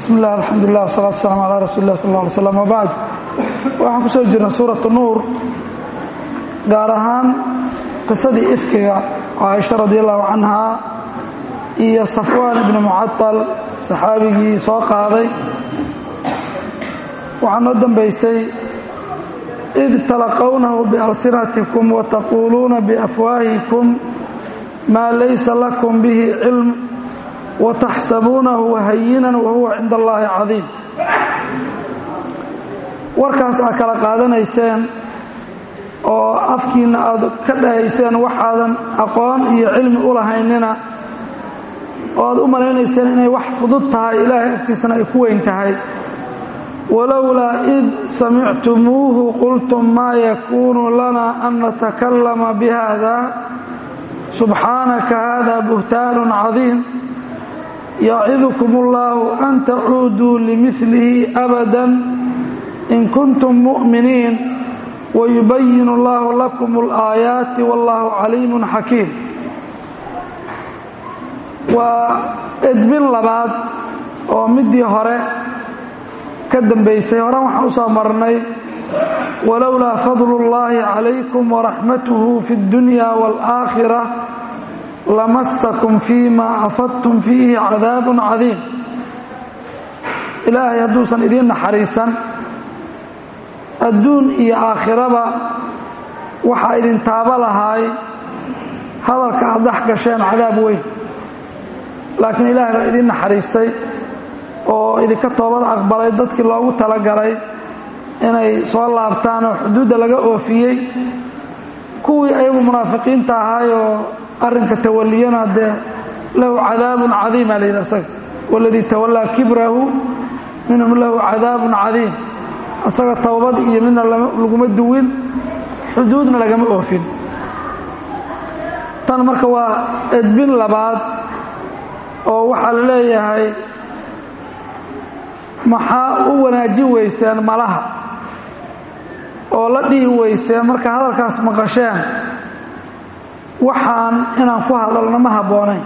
bismi illah alxamdulilah wasalatu waslaam calaa rasuuli lah sal ly slam wabacd waxaan ku soo jirnay suuratu nuur gaar ahaan qisadii ifkiga caaisha radi allahu canhaa iyo safwaan ibni mucatal saxaabigii soo qaaday waxaa noo dambaysay id talaqownahu bialsinatikum wataquuluuna biafwaahikum maa laysa lakum bihi cilm wataxsabuunahu hayinan wahuwa cinda allaahi cadiim warkaas aad kala qaadanayseen oo afkiinna aad ka dhahayseen waxaadan aqoon iyo cilmi u lahaynina oo aad u malaynayseen inay wax fudud tahay ilaahay agtiisana ay ku weyn tahay walowlaa id samictumuuhu qultum maa yakuunu lana an natakallama bihada subxaanaka hada buhtaanun cadiim yacidukum اllahu an tacuuduu limilihi abada in kuntum mu'miniin wayubayin اllahu lakum اlaayaati wallahu caliimu xakiim waa edbin labaad oo midii hore ka dambaysay horan waxaan u soo marnay walowlaa fadlu اllahi calaykum waraxmatuhu fi اddunya wاlآakhira lamasakum fiima afadtum fiihi cadaabun cadiim ilaahay hadduusan idiin naxariisan adduun iyo aakhiraba waxaa idin taabo lahaay hadalka aad dhex gasheen cadaab weyn laakiin ilaahay baa idiin naxariistay oo idinka toobad aqbalay dadkii loogu talagalay inay soo laabtaan oo xuduudda laga oofiyey kuwii ayagu munaafiqiinta ahaayoo arrinka tawaliyana dee lahu cadaabun cadiima layidhi asaga waladii tawallaa kibrahu minhum lahu cadaabun cadiim asaga towbad iyo midna laguma duwin xuduudna lagama oofin tan marka waa edbin labaad oo waxaa la leeyahay maxaa u wanaajin weyseen malaha oo la dhihi weyseen marka hadalkaas maqasheen waxaan inaan ku hadalno ma habboonayn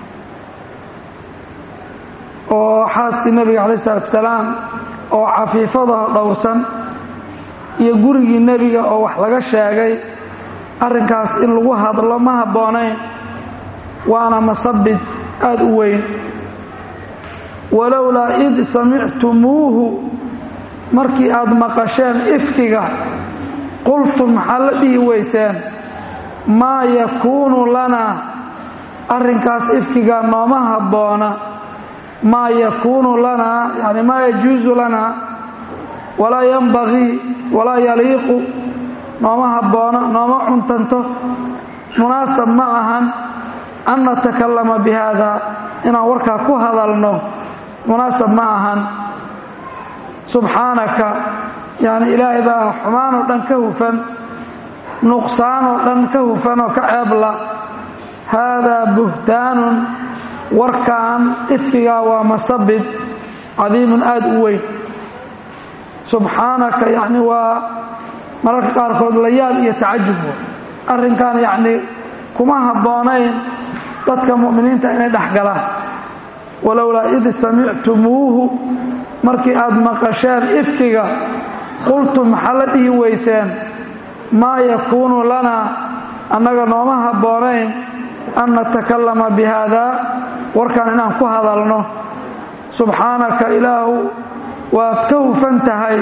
oo xaaskii nebiga calayi isalaatu salaam oo cafiifada dhowrsan iyo gurigii nebiga oo wax laga sheegay arrinkaas in lagu hadlo ma habboonayn waana masabid aada u weyn walowlaa id samictumuuhu markii aad maqasheen ifkiga qultum maxaa la dhihi weyseen maa yakuunu lanaa arrinkaas ifkiga nooma habboona maa yakuunu lanaa yani maa yajuusu lanaa walaa yanbagii walaa yaliiqu nooma habboona nooma cuntanto munaasab ma ahan an natakallama bi haada inaan warkaa ku hadalno munaasab ma ahan subxaanaka yani ilaahay baa xumaan oo dhan ka hufan nuqsaan oo dhan ka hufan oo ka ceebla haadaa buhtaanun warkan ifkigaa waa masabid cadiimun aada u weyn subxaanaka yacni waa mararka qaarkood layaab iyo tacajub arrinkan yacni kuma habboonayn dadka mu'miniinta inay dhex galaan walowlaa id samictumuuhu markii aad maqasheen ifkiga qultum maxaa la dhihi weyseen maa yakuunu lanaa annaga nooma habboonayn an natakallama bi haadaa warkan inaan ku hadalno subxaanaka ilaahu waad ka hufan tahay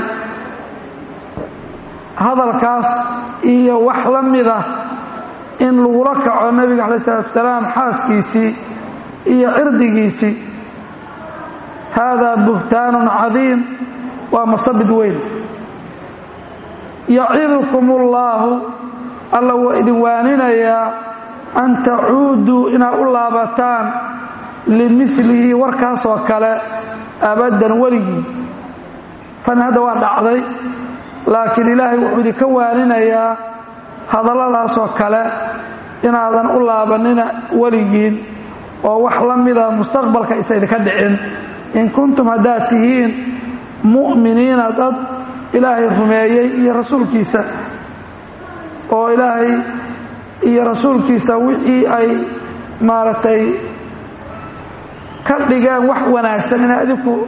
hadalkaas iyo wax la mida in lagula kaco nebiga calayi isalaatu salaam xaaskiisii iyo cirdigiisii haadaa buhtaanun cadiim waa masabid weyn yacidukum ullaahu alla waa idin waaninayaa an tacuuduu inaad u laabataan limilihi warkaasoo kale abaddan weligii tan hadda waa dhacday laakiin ilaahay wuxuu idinka waaninayaa hadalladaasoo kale inaadan u laabanina weligiin oo wax la mida mustaqbalka isa idinka dhicin in kuntum haddaad tihiin mu'miniina dad ilaahay rumeeyey iyo rasuulkiisa oo ilaahay iyo rasuulkiisa wixii ay maaragtay ka dhigeen wax wanaagsan inaad idinku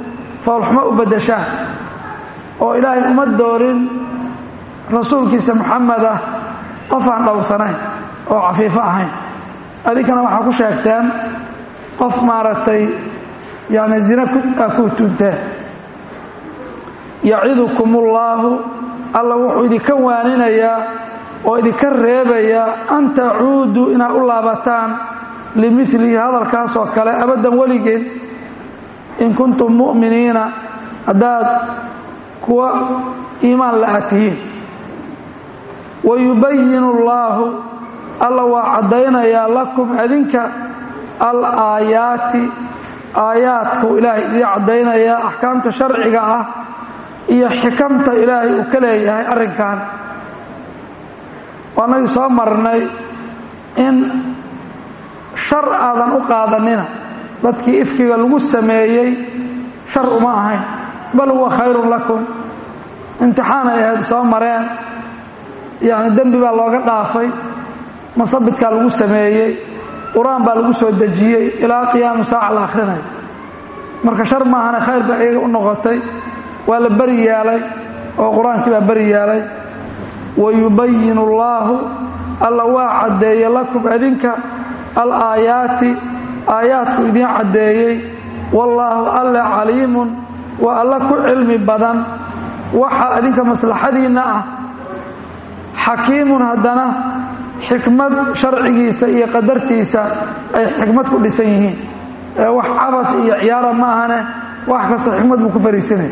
foolxumo u beddeshaan oo ilaahay uma doorin rasuulkiisa moxamed ah qof aan dhowrsanayn oo cafiifo ahayn adinkana waxaa ku sheegteen qof maaragtay yani zina ku tuunteen yacidukum ullaahu alla wuxuu idinka waaninayaa oo idinka reebayaa an tacuuduu inaad u laabataan limilihi hadalkaas oo kale abaddan weligeen in kuntum mu'miniina haddaad kuwa iimaan la-a tihiin wayubayinu allaahu alla waa caddaynayaa lakum adinka al aayaati aayaadku ilaahay idii caddaynayaa axkaamta sharciga ah iyo xikamta ilaahay uu ka leeyahay arrinkan waanagii soo marnay in shar aadan u qaadanina dadkii ifkiga lagu sameeyey shar uma ahayn bal huwa khayrun lakum imtixaanay ahayd soo mareen yacni dembi baa looga dhaafay masabidkaa lagu sameeyey qur-aan baa lagu soo dejiyey ilaa qiyaamu saaca la akhrinayo marka shar maahane khayr baa iyaga u noqotay waa la beri yeelay oo qur-aankii baa beri yeelay wayubayinu allaahu alla waa caddeeye lakum adinka al aayaati aayaadku idiin caddeeyey wallaahu alle caliimun waa alla ku cilmi badan waxa adinka maslaxadiinna ah xakiimun haddana xikmad sharcigiisa iyo qadartiisa ay xikmad ku dhisan yihiin ee wax cabas iyo ciyaara ma ahane wax kastoo xikmad buu ku fariisanaya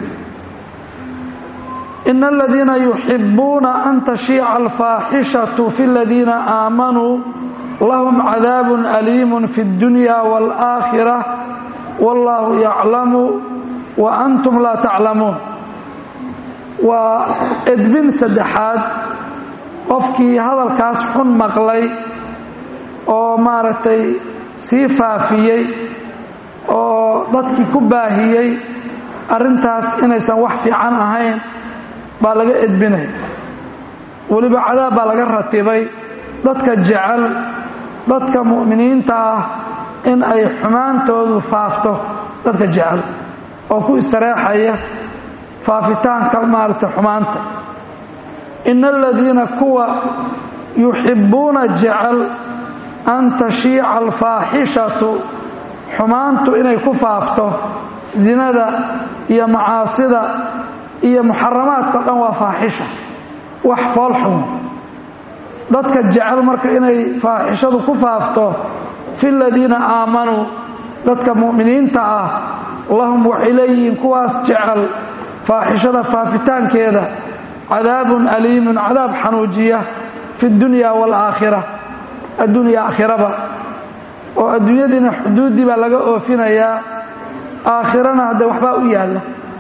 ina aladiina yuxibuuna an tashiica alfaaxishatu fi ladiina aamanuu lahum cadaabun aliimun fi اddunya wاlآakhira wاllahu yaclamu wa antum laa taclamuun waa edbin saddexaad qofkii hadalkaas xun maqlay oo maaragtay sii faafiyey oo dadkii ku baahiyey arrintaas inaysan wax fiican ahayn baa laga edbinaya weliba cadaab baa laga ratibay dadka jecel dadka mu'miniinta ah in ay xumaantoodu faafto dadka jecel oo ku istareexaya faafitaanka maaragtay xumaanta ina aladiina kuwa yuxibbuuna jecel an tashiica alfaaxishatu xumaantu inay ku faafto zinada iyo macaasida iyo muxaramaadka dhan waa faaxisha wax fool xun dadka jecel marka inay faaxishadu ku faafto fi ladiina aamanuu dadka mu'miniinta ah lahum waxay leeyihiin kuwaas jecel faaxishada faafitaankeeda cadaabun aliimun cadaab xanuujiya fi اdunya wاlaakhira addunya aakhiraba oo adduunyadiina xuduuddii baa laga oofinayaa aakhirana haddee waxbaa u yaalla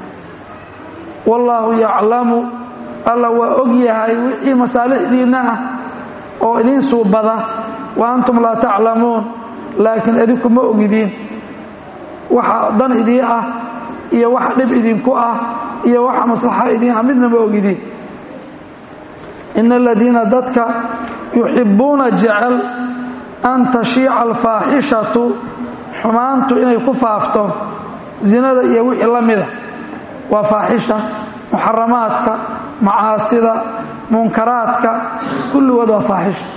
wallaahu yaclamu alla waa og yahay wixii masaalixdiinna ah oo idiin suubada wa antum laa taclamuun laakiin idinku ma ogidiin waxa dan idii ah iyo waxa dhib idinku ah iyo waxa maslaxa idiin ah midna ma ogidiin ina aladiina dadka yuxibbuuna jecel an tashiica alfaaxishatu xumaantu inay ku faafto zinada iyo wixii la mida waa faaxisha muxaramaadka macaasida munkaraadka kulligood waa faaxisha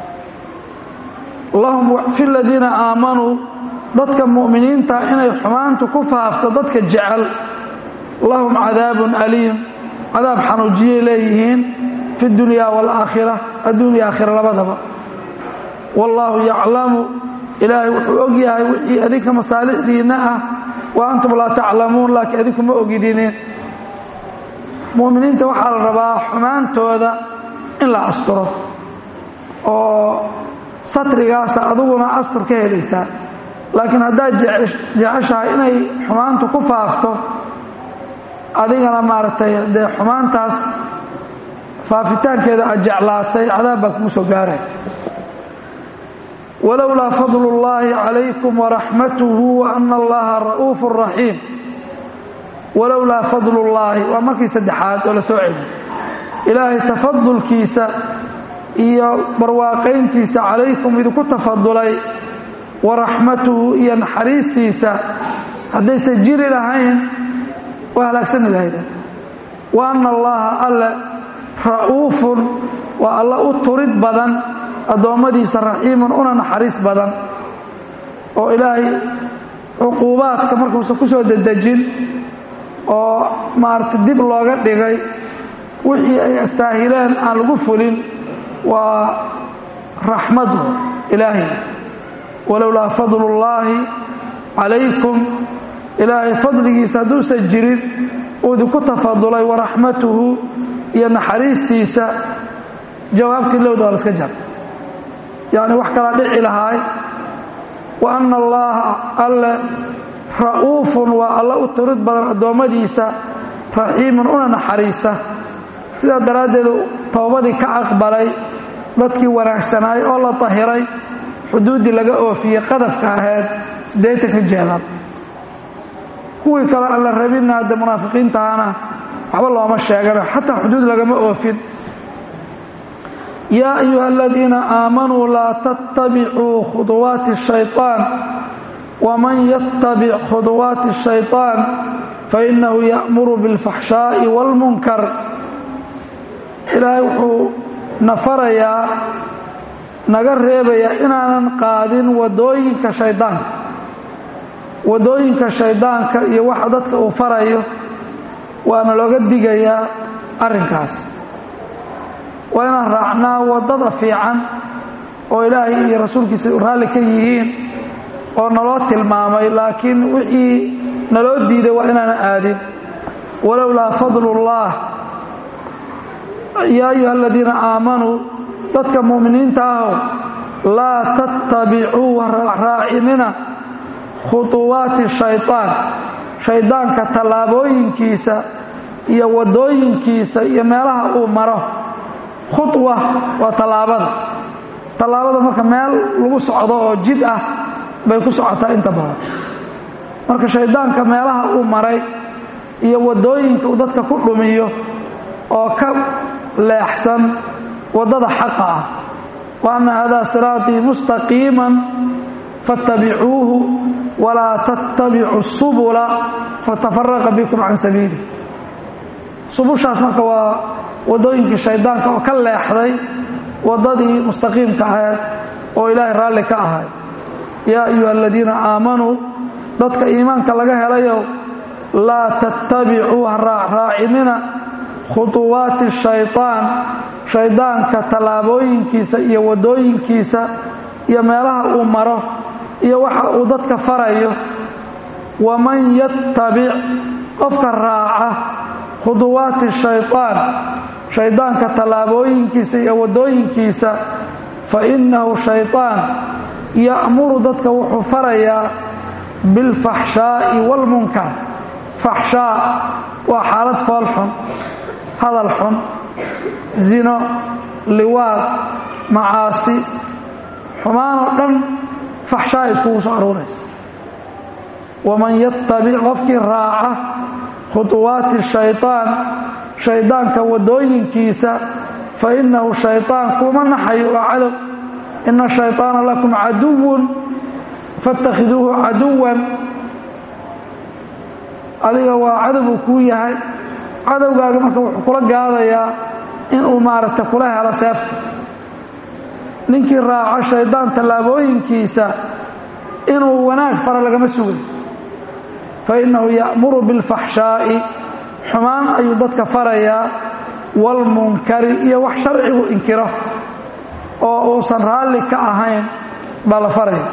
lahum fi ladiina aamanuu dadka mu'miniinta inay xumaantu ku faafto dadka jecel lahum cadaabun aliim cadaab xanuujiyay leeyihiin fi dunya waalaakhira adduunya aakhira labadaba wallaahu yaclamu ilaahay wuxuu og yahay wixii adinka masaalixdiinna ah wa antum laa taclamuun laakiin adinku ma ogidinin mu'miniinta waxaa la rabaa xumaantooda in la asturo oo satrigaasa adiguna astur ka helaysaa laakiin haddaad jeceshahay inay xumaantu ku faafto adigana maaragtay dee xumaantaas faafitaankeeda aad jeclaatay cadaab baa kugu soo gaaray walowlaa fadlu اllaahi calaykum waraxmatuhu waana allaha ra'uufu raxiim walowlaa fadlu llaahi waa markii saddexaad oo la soo celiyo ilaahay tafadulkiisa iyo barwaaqayntiisa calaykum idinku tafadulay waraxmatuhu iyo naxariistiisa haddaysan jiri lahayn waa halaagsani lahaydeen wa anna allaha alle ra'uufun waa alla u turid badan addoommadiisa raxiimun una naxariis badan oo ilaahay cuquubaadka markuusan ku soo dedejin oo maaragtay dib looga dhigay wixii ay astaahileen aan lagu fulin waa raxmadu ilaahay walowlaa fadlullaahi calaykum ilaahay fadligiisa hadduusan jirin uu idinku tafadulay waraxmatuhu iyo naxariistiisa jawaabtii lowda waa la iska jar yacni wax kalaa dhici lahaay wa anna allaaha alle ra'uufun waa alla u turid badan addoommadiisa raxiimun una naxariista sidaa daraaddeed towbadii ka aqbalay dadkii wanaagsanaay oo la tahiray xuduuddii laga oofiyey qadafka ahayd siddeetanka jeedal kuwii kale aan la rabinna hadde munaafiqiintahana waxba looma sheegano xataa xuduud lagama oofin yaa ayuha aladiina aamanuu laa tattabicuu khuduwaati الshayطaan waman yattabic khuduwaati الshayطaan fainahu ya'muru biاlfaxshaaءi wاlmunkar ilaahay wuxuu na farayaa naga reebayaa inaanan qaadin wadooyinka shaydaanka wadooyinka shaydaanka iyo waxa dadka uu farayo waana looga digayaa arrinkaas waa inaan raacnaa waddada fiican oo ilaahay iyo rasuulkiisa raalli ka yihiin oo naloo tilmaamay laakiin wixii naloo diiday waa inaanan aadin walowlaa fadlullaah yaa ayuha aladiina aamanuu dadka mu'miniinta ahow laa tattabicuu raacinina khuduwaati shayطaan shaydaanka tallaabooyinkiisa iyo waddooyinkiisa iyo meelaha uu maro khudwa waa tallaabada tallaabada marka meel lagu socdo oo jid ah bay ku socotaa inta badan marka shaydaanka meelaha uu maray iyo waddooyinka uu dadka ku dhumiyo oo ka leexsan waddada xaqa ah wa anna haadaa siraatii mustaqiiman faاttabicuuhu walaa tattabicu subula fatafaraqa bikum can sabiili subushaas marka waa waddooyinkii shaydaanka oo ka leexday waddadii mustaqiimka ahayd oo ilaahay raalli ka ahay yaa ayuha aladiina aamanuu dadka iimaanka laga helayow laa tattabicuu ha raacinina khuduwaati shayطaan shaydaanka tallaabooyinkiisa iyo waddooyinkiisa iyo meelaha uu maro iyo waxa uu dadka farayo waman yattabic qofka raaca khuduwaati shayطaan shaydaanka tallaabooyinkiisa iyo waddooyinkiisa fa innahu shayطaan ya'muru dadka wuxuu farayaa bilfaxshaa'i wاlmunkar faxshaa waa xaalad fool xun hadal xun zino liwaad macaasi xumaanoo dhan faxshaa iskugu soo aruuraysa waman yattabic qofkii raaca khuduwaati shayطaan shaydaanka waddooyinkiisa fa innahu shayطaan kuma naxayo waa cadow ina shayطaana lakum caduwun faاtakhiduuhu caduwan adiga waa cadow uu kuu yahay cadowgaaga marka wuxuu kula gaadayaa inuu maaragtay kula helo seefta ninkii raaco shaydaan tallaabooyinkiisa inuu wanaag fara lagama sugay fa innahu ya'muru bilfaxshaa'i xumaan ayuu dadka farayaa waalmunkari iyo wax sharcigu inkiro oo uusan raalli ka ahayn baa la faraya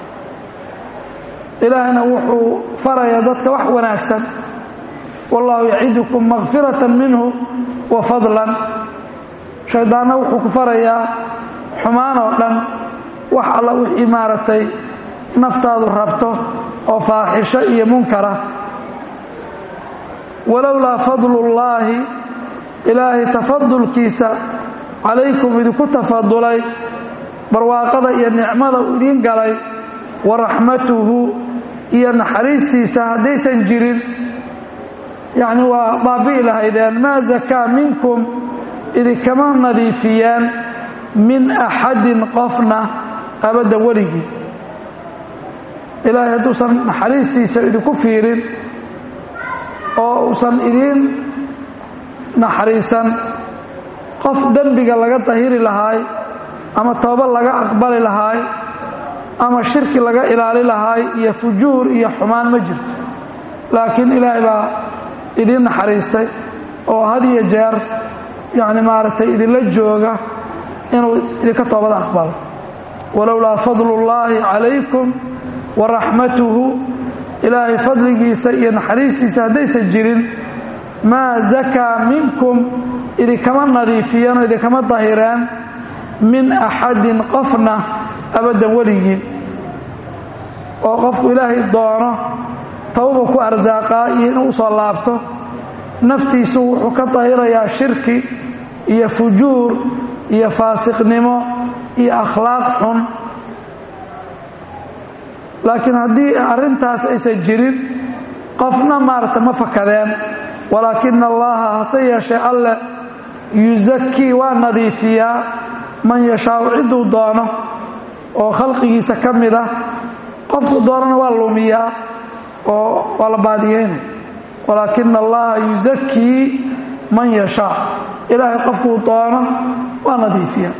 ilaahna wuxuu farayaa dadka wax wanaagsan wallahu yacidukum makfiratan minhu wa fadlan shaydaanna wuxuu ku farayaa xumaan oo dhan wax alla wixii maaragtay naftaadu rabto oo faaxisho iyo munkara walowlaa fadlullaahi ilaahay tafadulkiisa calaykum idinku tafadulay barwaaqada iyo nicmada uu idiin galay wa raxmatuhu iyo naxariistiisa haddaysan jirin yacni waa baabi'i lahaydeen maa zakaa minkum idinkama nadiifiyeen min axadin qofna abadda weligii ilaahay hadduusan naxariistiisa idinku fiirin oo uusan idiin naxariisan qof dembiga laga dahiri lahaay ama tooba laga aqbali lahaay ama shirki laga ilaali lahaay iyo fujuur iyo xumaan ma jirto laakiin ilaahay baa idiin naxariistay oo had iyo jeer yacni maaragtay idinla jooga inuu idinka toobada aqbalo walowlaa fadlu ullaahi calaykum wa raxmatuhu ilaahay fadligiisa iyo naxariistiisa haddaysan jirin maa zakaa minkum idinkama nadiifiyeen oo idinkama dahireen min axadin qofna abaddan weligiin oo qofku ilaahay doono tawba ku arsaaqaa iyo inuu usoo laabto naftiisu wuxuu ka dahirayaa shirki iyo fujuur iyo faasiqnimo iyo akhlaaq xun laakiin haddii arrintaas aysan jirin qofna maaragta ma fakadeen walaakina allaha hase yeeshee alleh yusakii waa nadiifiyaa man yashaau cidduu doono oo khalqigiisa ka mid ah qofku doonana waa lumiyaa oo waa la baadiyeynay walaakina allaha yusakii man yashaa ilaahay qofkuu doono waa nadiifiya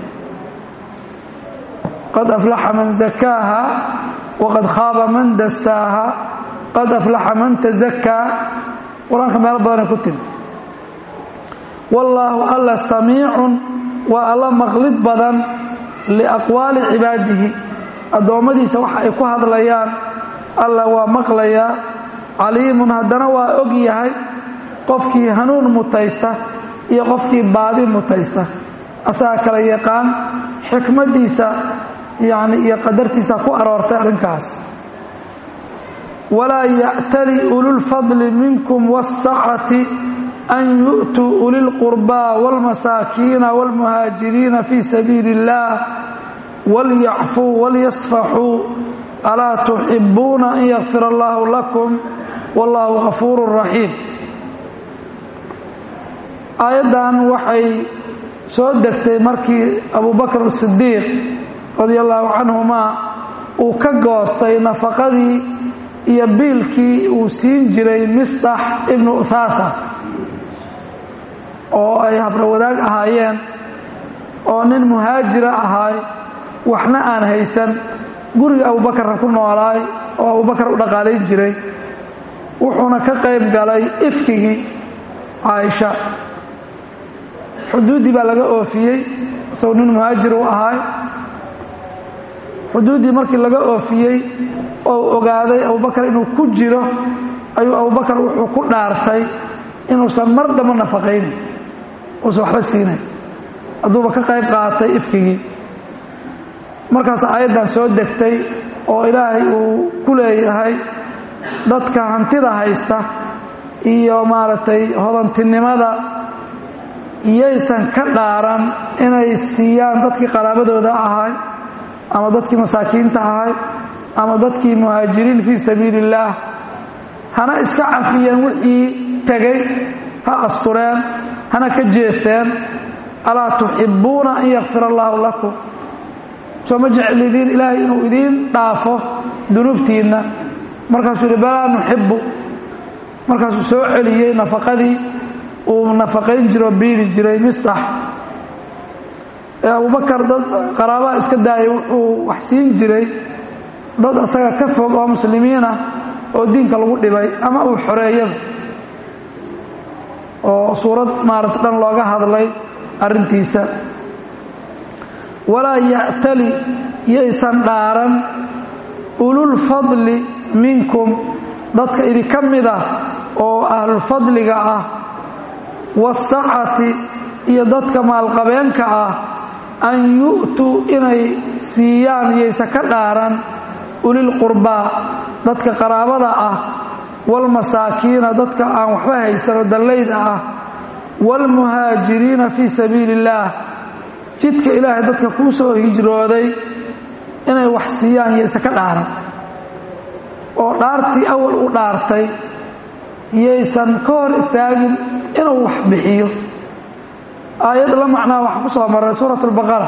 qad aflaxa man zakaaha waqad khaaba man dasaaha qad aflaxa man tazakaa qur-aanka meelo badanay ku timi wallaahu alla samiicun waa alla maqlid badan liaqwaali cibaadihi addoommadiisa waxa ay ku hadlayaan alla waa maqlayaa caliimun haddana waa og yahay qofkii hanuun mutaysta iyo qofkii baadi mutaysta asagaa kala yaqaan xikmaddiisa yani iyo qadartiisa ku aroortay arrinkaas walaa ya'tali ululfadli minkum waasacati an yu'tuu ulilqurbaa wاlmasaakiina wاlmuhaajiriina fii sabiili اllah walyacfuu walyasfaxuu alaa tuxibuuna an yakfir allahu lakum wallahu gafuuru raxiim aayaddan waxay soo degtay markii abubakr asidiiq radia allahu canhumaa uu ka goostay nafaqadii iyo biilkii uu siin jiray misdax ibnu uthaatha oo ay habrawadaag ahaayeen oo nin muhaajira ahaay waxna aan haysan guriga abubakarna ku noolaay oo abubakar u dhaqaalayn jiray wuxuuna ka qayb galay ifkigii caaisha xuduuddii baa laga oofiyey isagoo nin muhaajir u ahaay xuduuddii markii laga oofiyey oo ogaaday abubakar inuu ku jiro ayuu abubakar wuxuu ku dhaartay inuusan mar damba nafaqaynin uusan waxba siinayn hadduuba ka qayb qaatay ifkigii markaas aayaddan soo degtay oo ilaahay uu ku leeyahay dadka hantida haysta iyo maaragtay hodantinimada iyaysan ka dhaaran inay siiyaan dadkii qaraabadooda ahay ama dadkii masaakiinta ahay ama dadkii muhaajiriin fii sabiili illaah hana iska cafiyeen wixii tegey ha astureen hana ka jeesteen alaa tuxibbuuna an yakfir allaahu lakum soo ma jeclidiin ilaahay inuu idiin dhaafo dunuubtiinna markaasuu yidhi balaa nuxibbu markaasuu soo celiyey nafaqadii uu nafaqayn jiroo biili jiray mistax ee abubakar dad qaraabaha iska daayay wuxuu wax siin jiray dad asaga ka fog oo muslimiinah oo diinka lagu dhibay ama uu xoreeyaba oo suurad maarata dhan looga hadlay arrintiisa walaa ya'tali yaysan dhaaran ululfadli minkum dadka idinka mid ah oo ahlulfadliga ah waasacati iyo dadka maalqabeenka ah an yu'tuu inay siiyaan yaysa ka dhaaran ulilqurbaa dadka qaraabada ah waalmasaakiina dadka aan waxba haysanoo dallayda ah waalmuhaajiriina fii sabiili illaah jidka ilaahay dadka kuu soo hijrooday inay wax siiyaan yaysa ka dhaaran oo dhaartii awal u dhaartay yaysan ka hor istaagin inuu wax bixiyo aayad la macnaa waxaa ku soo maray suurat albaqara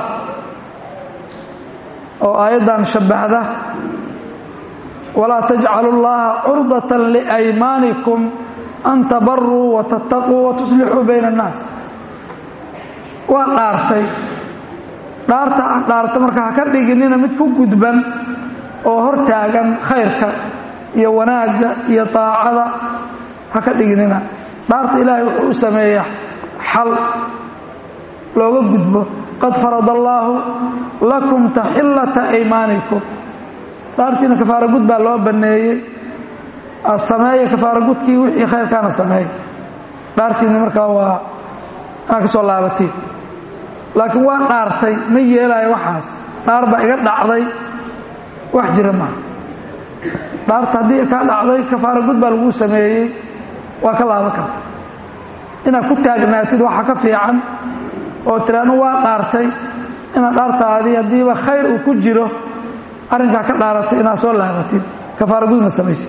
oo aayaddan shabbahda walaa tajcalu llaha curdatan liaymaanikum an tabaruu wa tattaquu wa tuslixuu bayna annaas waa dhaartay dhaarta aan dhaarta marka ha ka dhiginina mid ku gudban oo hor taagan khayrka iyo wanaagga iyo daacada ha ka dhiginina dhaarta ilaahay wuxuu u sameeyaa xal looga gudbo qad farad allaahu lakum taxillata aymaanikum dhaartiina kafaara gud baa loo banneeyey sameeya kafaara gudkii wixii khayrkaana sameey dhaartiinni markaa waa inaad ka soo laabatiin laakiin waa dhaartay ma yeelaayo waxaas dhaar baa iga dhacday wax jira maaha dhaarta haddii kaa dhacday kafaara gud baa laguu sameeyey waa ka laaban karta inaad ku taagnaatid waxa ka fiican oo tiraanu waa dhaartay inaad dhaartaadii haddiiba khayr uu ku jiro arrinkaa ka dhaaratay inaad soo laabatid kafaara gudna samaysid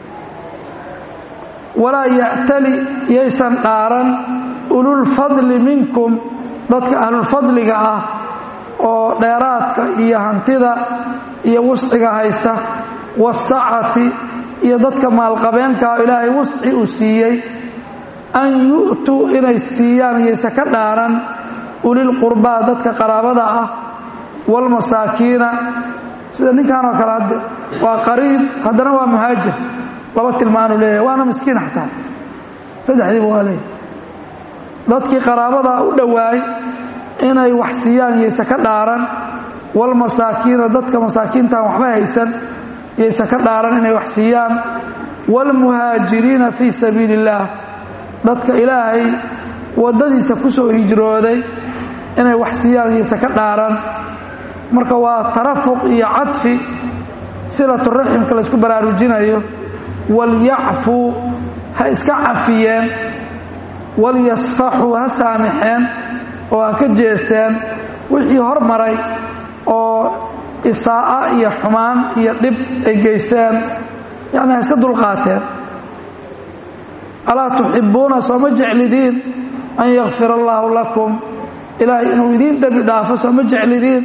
walaa ya'tali yaysan dhaaran ululfadli minkum dadka ahlulfadliga ah oo dheeraadka iyo hantida iyo wusciga haysta wasacati iyo dadka maalqabeenka oo ilaahay wusci uu siiyey an yu'tuu inay siiyaan yaysa ka dhaaran ulilqurbaa dadka qaraabada ah waalmasaakiina sida ninkanoo kale hadde waa qariib haddana waa muhaajir laba tilmaanu leeyahay waana miskiin xataa saddexdiiba waa leeyahy dadkii qaraabadaa u dhowaay inay wax siiyaan yaysa ka dhaaran waalmasaakiina dadka masaakiintaan waxba haysan yaysa ka dhaaran inay wax siiyaan waalmuhaajiriina fii sabiili illaah dadka ilaahay waddadiisa ku soo hijrooday inay wax siiyaan yaysa ka dhaaran marka waa tarafuq iyo cadfi silaturaximka laysku baraarujinayo walyacfuu ha iska cafiyeen walyasfaxuu ha saamixeen oo ha ka jeesteen wixii hormaray oo isaa'a iyo xumaan iyo dhib ay geysteen yacni ha iska dulqaateen alaa tuxibbuuna sooma jeclidiin an yakfir allaahu lakum ilaahay inuu idiin dembi dhaafo sooma jeclidiin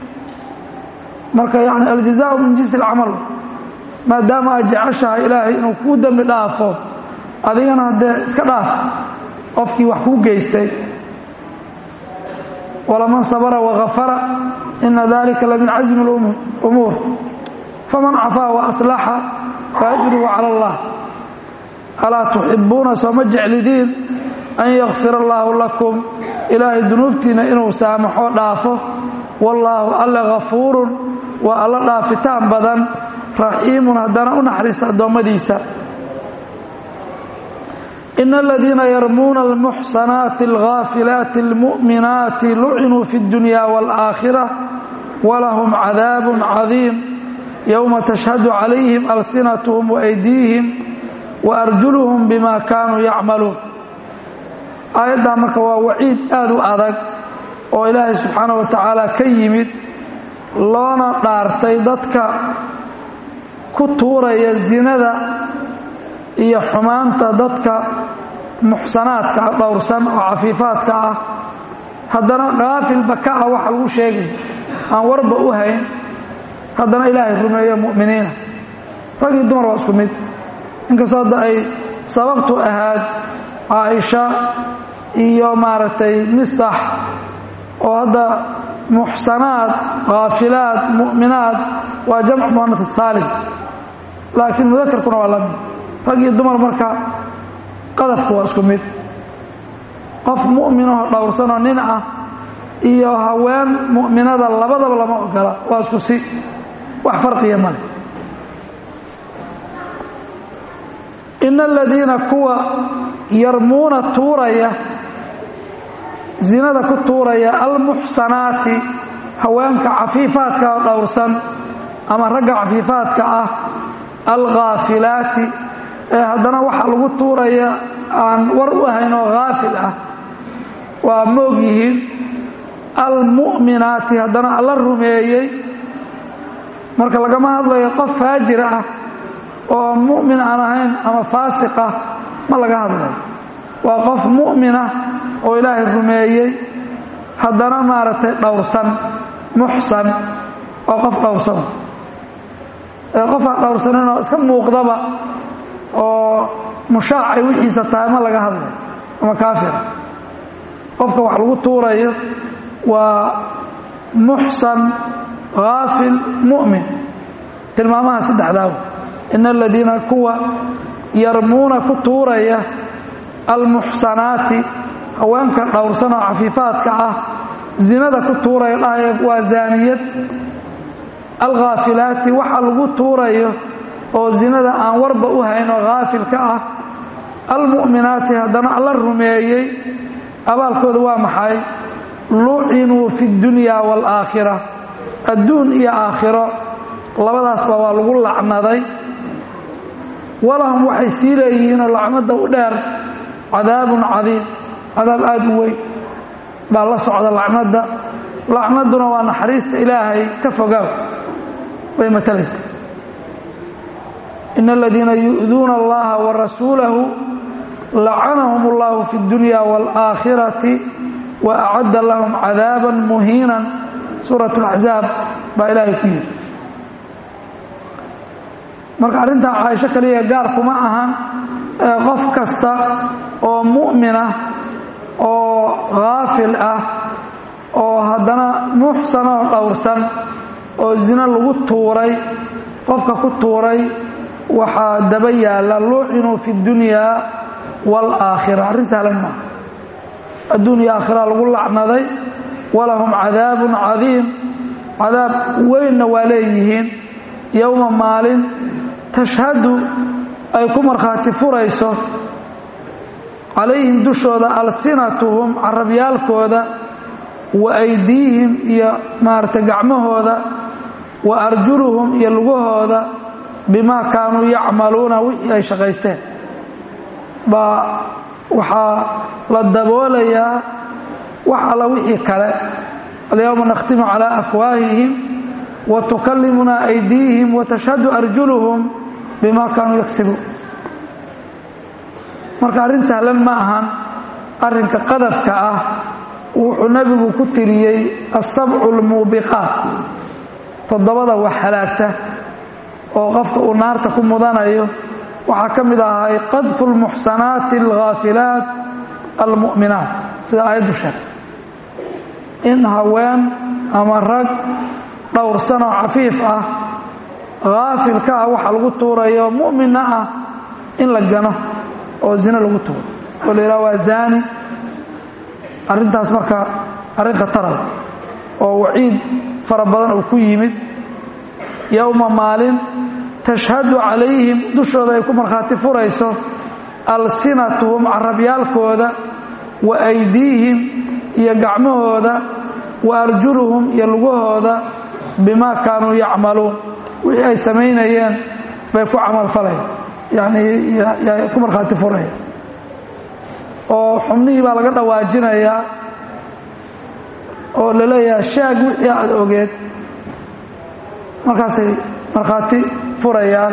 marka yani aljazaau min jinsi alcamal maadaama aad jeceshahay ilaahay inuu kuu dembi dhaafo adigana haddee iska dhaaf qofkii wax kuu geystay walaman sabra wagafara ina dalika lamin casmi اlumuur faman cafaa waaslaxa faajruhu cala allah alaa tuxibuuna sooma jeclidiin an yakfira allaahu lakum ilaahay dunuubtiina inuu saamaxo dhaafo wallaahu alla gafuurun waa alla dhaafitaan badan raxiimun haddana u naxariista addoommadiisa ina aladiina yarmuuna almuxsanaati alghaafilaati almu'minaati lucinuu fi اddunya wاlآaakhira walahum cadaab cadiim yowma tashhadu calayhim alsinatuhum waaydiihim waarjuluhum bima kaanuu yacmaluun aayaddaa marka waa waciid aad u adag oo ilaahay subxaana wa tacaala ka yimid loona dhaartay dadka ku tuuraya zinada iyo xumaanta dadka muxsanaadka ah dhowrsan oo cafiifaadka ah haddana dhaafilba ka ah waxa lagu sheegay aan warba u hayn haddana ilaahay rumeeyo mu'miniina rag iyo dumar waa isku mid inkastoo hadda ay sababtu ahaad caaisha iyo maaragtay mistax oo hadda muxsanaad khaafilaad mu'minaad waa jamcu muanaf saalim laakiin mudakarkuna waa lamid rag iyo dumar marka qadafku waa isku mid qof mu'minahoo dhowrsanoo nin ah iyo haween mu'minada labadaba lama ogola waa isku si wax farqiya male ina aladiina kuwa yarmuuna tuuraya zinada ku tuuraya almuxsanaati haweenka cafiifaadka oo dhowrsan ama ragga cafiifaadka ah alghaafilaati ee haddana waxa lagu tuuraya aan war u ahayn oo haafil ah waa moog yihiin almu'minaati haddana alla rumeeyey marka lagama hadlayo qof faajir ah oo mu'min aan ahayn ama faasiq ah ma laga hadlayo waa qof mu'mina oo ilaahay rumeeyey haddana maaragtay dhowrsan muxsan waa qof dhowrsan ee qof aan dhowrsaninoo iska muuqdaba oo mushaacay wixiisa tahay ma laga hadlay ama kaafira qofka wax lagu tuurayo waa muxsan haafil mu'min tilmaamaha saddexdaaw ina aladiina kuwa yarmuuna ku tuuraya almuxsanaati haweenka dhowrsan oo cafiifaadka ah zinada ku tuuraya dhahaya waa zaaniyad alkhaafilaati waxa lagu tuurayo oo zinada aan warba u hayn oo haafilka ah almu'minaati haddana alla rumeeyey abaalkooda waa maxay lucinuu fi اdunya wاlaakhira adduun iyo aakhiro labadaasba waa lagu lacnaday walahum waxay sii leeyihiinoo lacnada u dheer cadaabun cadiim cadaab aada u weyn baa la socda lacnadda lacnadduna waa naxariista ilaahay ka fogaaw bay matalaysa in aladiina yu'duuna allaha wa rasuulahu lacanahum اllahu fi اdunya wاlaakhirati wa acadda lahum cadaaban muhiinan suurat اlaxzaab baa ilaahay ku yidhi marka arrintaa caaisho kaliya gaar kuma ahan qof kasta oo mu'minah oo haafil ah oo haddana muxsan oo dhowrsan oo zino lagu tuuray qofka ku tuuray waxaa daba yaalla lucinuu fi اdunyaa wاlaakhira arrin sahlan maaha adduun iyo aakhira lagu lacnaday walahum cadaabun cadiim cadaab weynna waa leeyihiin yowma maalin tashhadu ay ku markhaati furayso calayhim dushooda alsinatuhum carabyaalkooda wa aydiihim iyo maaragtay gacmahooda wa arjuluhum iyo lugahooda bimaa kaanuu yacmaluuna wixii ay shaqaysteen baa waxaa la daboolayaa wax alla wixii kale alyowma nakhtimu calaa afwaahihim wa tukallimunaa aydiihim wa tashhadu arjuluhum bimaa kaanuu yagsibuun marka arrin sahlan ma ahan arrinka qadafka ah wuxuu nebigu ku tiriyey asabcu lmuubiqaat toddobada wax halaagta oo qofka uu naarta ku mudanayo waxaa ka mid ahay qadfu lmuxsanaati alghaafilaat almu'minaat sida aayaddu sheegtay in haween ama rag dhowrsan oo cafiif ah haafilka ah waxa lagu tuurayo mu'minna ah in la gano oo zino lagu tuuro oo la yidhaha waa zaani arrintaas marka arrin khatarada oo waciid fara badan uu ku yimid yowma maalin tashhadu calayhim dushooda ay ku markhaati furayso alsinatuhum carabyaalkooda wa aydiihim iyo gacmahooda wa arjuluhum iyo lugahooda bimaa kaanuu yacmaluun wixii ay samaynayeen bay ku camalfalayan yacnii ku markhaati furaya oo xubnihii baa laga dhawaajinayaa oo la leeyahay shaag wixii aada ogeed markaasay markhaati furayaan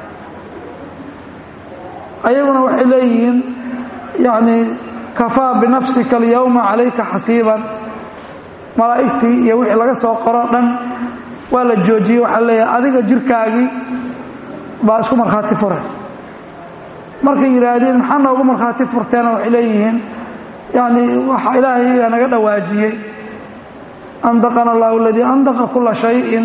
ayaguna waxay leeyihiin yacnii kafaa binafsika alyowma calayka xasiiban malaa'igtii iyo wixii laga soo qoro dhan waa la joojiyey waxaa leeyahay adiga jirkaagii baa isku markhaati furay markay yidhaahdeen maxaa noogu markhaati furteena waxay leeyihiin yacni waxa ilaahay naga dhawaajiyey andaqana allahu aladii andaqa kula shayin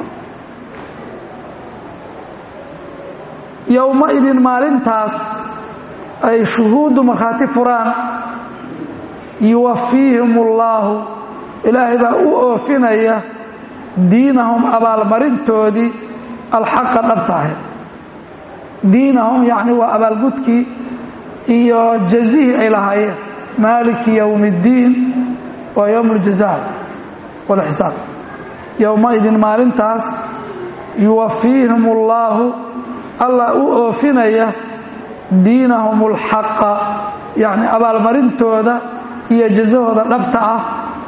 yowmaidin maalintaas ay shuhuuddu markhaati furaan yuwafiihim ullaahu ilaahay baa u oofinaya diinahum abaalmarintoodii alxaqa dhabta ahayd diinahum yacni waa abaalgudkii iyo jazihii ay lahaayeen maaliki yowmi اddiin waa yowm اljaza walxisaab yowmaidin maalintaas yuwafiihim ullaahu allah u oofinaya diinahum اlxaqa yacni abaalmarintooda iyo jazahooda dhabta ah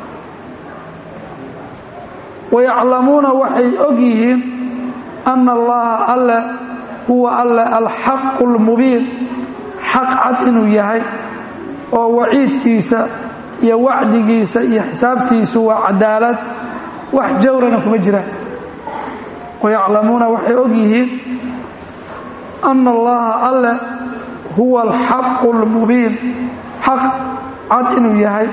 wayaclamuuna waxay og yihiin ana allaha alle huwa alle alxaqu اlmubiin xaq cad inuu yahay oo waciidkiisa iyo wacdigiisa iyo xisaabtiisu waa cadaalad wax jawrana kuma jiraan wayaclamuuna waxay og yihiin ana allaha alle huwa alxaqu اlmubiin xaq cad inuu yahay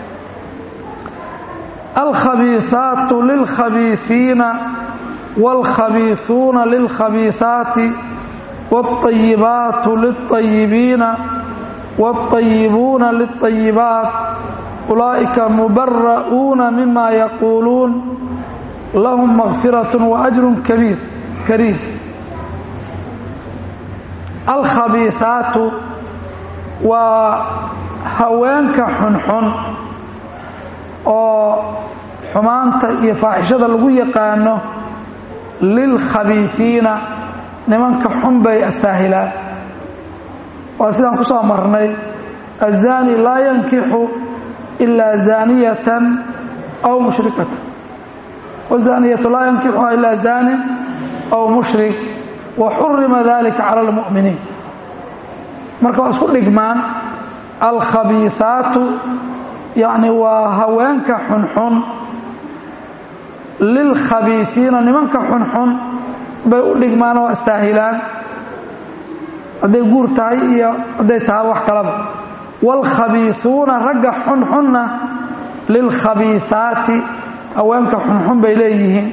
alkhabiiثaatu lilkhabiiثiina wاlkhabiiثuuna lilkhabiiثaati wاlطayibaatu lilطayibiina wاlطayibuuna lilطayibaat ulaa'ika mubara'uuna mima yaquuluun lahum makfiraة waأjru kabiir kariim alkhabiiثaatu waa haweenka xunxun oo xumaanta iyo faaxishada lagu yaqaano lilkhabiifiina nimanka xun bay astaahilaan waa sidaan ku soo marnay aلzaani laa yankixu ilaa zaaniyatan aw mushrikatan wazaniyatu laa yankixuha ilaa zaanin aw mushrik waxurima dalika cala اlmu'miniin marka waa isku dhigmaan alkhabiiثaatu yacni waa haweenka xunxun lilkhabiifiina nimanka xunxun bay u dhigmaan oo astaahilaan hadday guur tahay iyo hadday tahay wax kalaba wاlkhabiiثuuna ragga xunxunna lilkhabiiثaati haweenka xunxun bay leeyihiin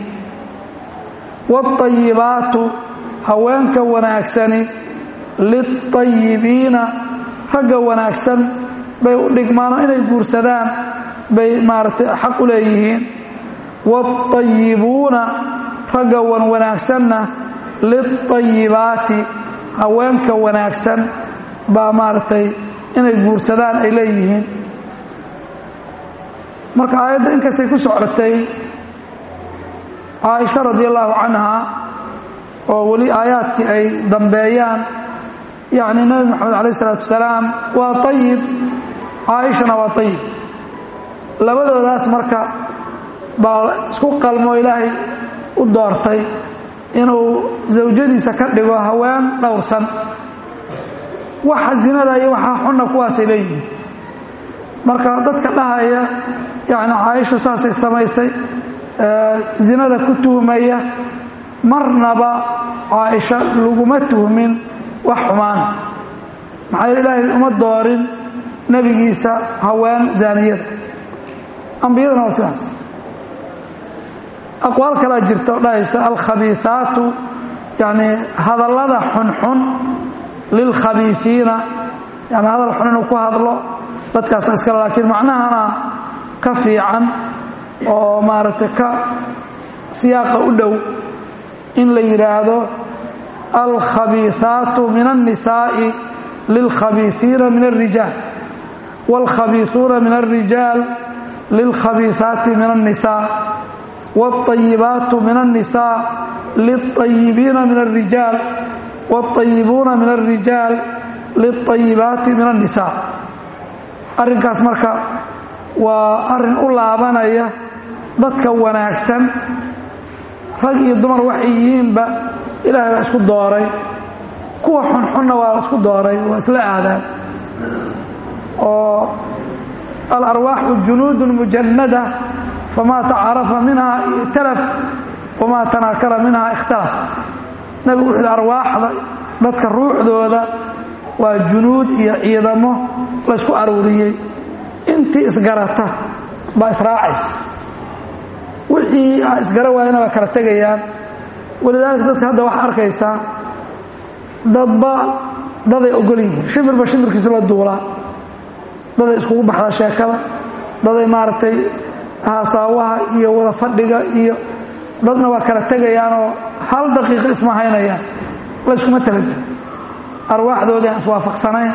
wاطayibaatu haweenka wanaagsani lilطayibiina ragga wanaagsan bay u dhigmaanoo inay guursadaan bay maaragtay xaq u leeyihiin wاطayibuuna ragga wan wanaagsanna lilطayibaati haweenka wanaagsan baa maaragtay inay guursadaan ay leeyihiin marka aayadda inkastay ku socotay caaisha radi allahu canha oo weli aayaadkii ay dambeeyaan yacni nebi moxamed alayh isalaatu wasalaam waa ayib caaishana waa ayib labadoodaas marka baa isku qalmoo ilaahay u doortay inuu zawjadiisa ka dhigo haween dhowrsan waxa zinada iyo waxaa xunna kuwaasay leeyihiin marka dadka dhahaya yacni caaisha saasay samaysay zinada ku tuhmaya marnaba caaisha laguma tuhmin wax xumaana maxaa yeele ilaahay uma doorin nebigiisa haween zaaniyada ambiyadana waa sidaas aqwaal kalaa jirta oo dhahaysa alkhabiiثaatu yani hadallada xunxun lilkhabiiثiina yani hadal xun inuu ku hadlo dadkaasa iskale laakiin macnahana ka fiican oo maaragtay ka siyaaqa u dhow in la yidhaahdo alkhabiiثaatu min الnisaaءi lilkhabiiثiina min الrijaal wاlkhabiiثuuna min الrijaal lilkhabiiثaati min الnisaaء wاlطayibaatu min الnisaaء lilطayibiina min الrijaal wاlطayibuuna min الrijaal lilطayibaati min الnisaaء arrinkaas marka waa arrin u laabanaya dadka wanaagsan rag iyo dumar waxay yihiinba ilaahay baa isku dooray kuwa xunxunna waa la isku dooray waa isla aadaan oo alarwaaxu junuudun mujannada famaa tacarafa minhaa i'talaf wamaa tanaakara minhaa ikhtalaf nebigu wuxuu yidhi arwaaxda dadka ruuxdooda waa junuud iyo ciidamo laysku aruuriyey intii isgarata baa israacaysa wixii isgara waayana waa kala tegayaan walidaalika dadka hadda waxaa arkaysaa dadba daday ogol yihiin shimirba shimirkiisa la duulaa daday iskugu baxdaa sheekada daday maaragtay haasaawaha iyo wada fadhiga iyo dadna waa kala tegayaanoo hal daqiiqa isma haynayaan la yskuma talagin arwaaxdoodii aan iswaafaqsanayn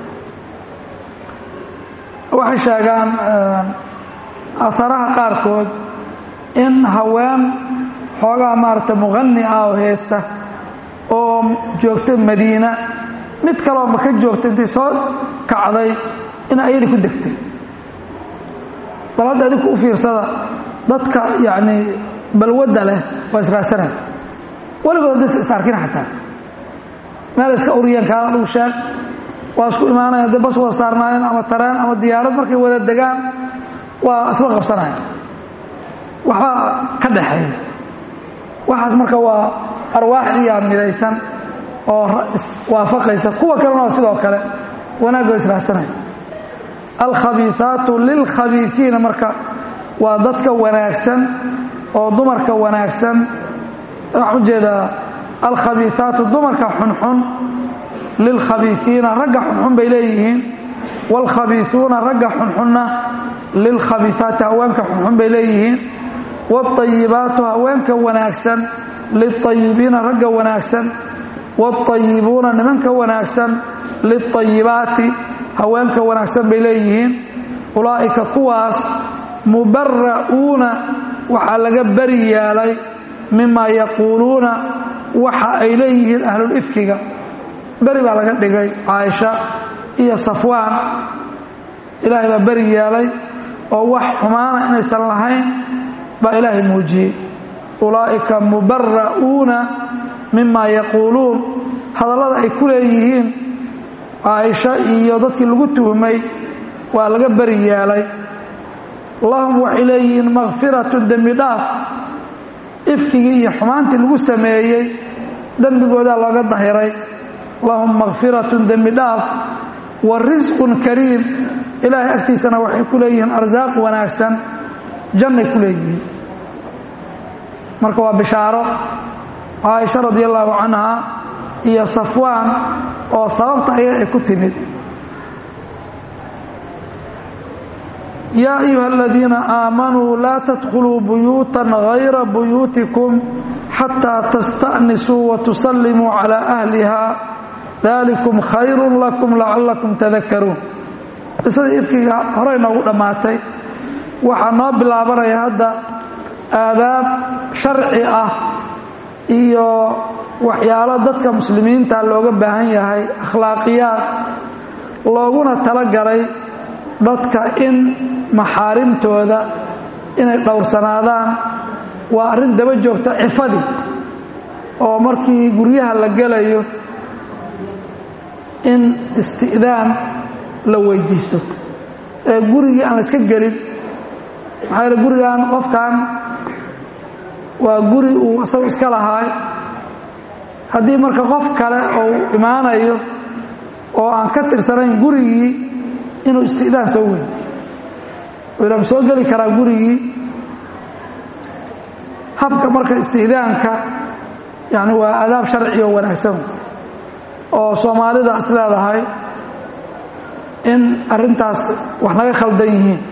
waxay sheegaan aaraha qaarkood in haween xoogaa maaragtay muqani ah oo heesta oo joogta madiina mid kaloo maka joogta intay soo kacday in ayadi ku degtay bal hadda adinku u fiirsada dadka yacni balwadda leh waa israasanaya weligood hadaysa is arkin xataa meel iska uriyeen kaala lagu sheeg waa isku imaanaya hadday bas wada saarnaayeen ama tareen ama diyaarad markay wada degaan waa isla qabsanaya waxbaa ka dhaxeeya waxaas marka waa arwaaxdiiyaa midaysan oo waafaqaysa kuwa kalena waa sidoo kale wanaagoo israacsanaya alkhabiiaatu lilkhabiiiina marka waa dadka wanaagsan oo dumarka wanaagsan waxaan ujeedaa alkhabiiaatu dumarka xunxun lilkhabiiiina ragga xunxun bay leeyihiin wاlkhabiiuuna ragga xunxunna lilkhabiiaati haweenka xunxun bay leeyihiin wاayibaatu haweenka wanaagsan liayibiina ragga wanaagsan wاayibuuna nimanka wanaagsan liayibaati haweenka wanaagsan bay leeyihiin ulaa'ika kuwaas mubara'uuna waxaa laga beri yeelay mima yaquuluuna waxa ay leeyihiin ahlulifkiga beri baa laga dhigay caaisha iyo safwaan ilaahay baa beri yeelay oo wax xumaana inaysan lahayn baa ilaahay muujiyey ulaa'ika mubara'uuna mima yaquuluun hadallada ay ku leeyihiin caaisha iyo dadkii lagu tuhmay waa laga beri yeelay lahum waxay leeyihiin makfiratun dembi dhaaf ifkigii iyo xumaantii lagu sameeyey dembigoodaa looga dahiray lahum makfiratun dembi dhaaf wa risqun kariim ilaahay agtiisana waxay ku leeyihiin arsaaq wanaagsan jannay ku leeyihiin marka waa bishaaro caaisha radi allaahu canha iyo safwaan oo sababta ayaga ay ku timid yaa ayuha aladiina aamanuu laa tadkhuluu buyuutan hayra buyuutikum xataa tasta'nisuu watusallimuu calaa ahliha dalikum khayrun lakum lacallakum tadakaruun qisadii ifkiga horey noogu dhammaatay waxaa noo bilaabanaya hadda aadaab sharci ah iyo waxyaalo dadka muslimiinta looga baahan yahay akhlaaqiyaad looguna talagalay dadka in maxaarimtooda inay dhowrsanaadaan waa arrin daba joogta cifadii oo markii guryaha la gelayo in isti'daan la weydiisto ee gurigii aan la iska gelin maxaa yaele gurigan qofkan waa guri uu isagu iska lahaay haddii marka qof kale uu imaanayo oo aan ka tirsanayn gurigii inuu isti'daan soo weyn ma soo geli karaa gurigii habka marka isti'daanka yani waa adaab sharci oo wanaagsan oo soomaalida is leedahay in arrintaas wax naga khaldan yihiin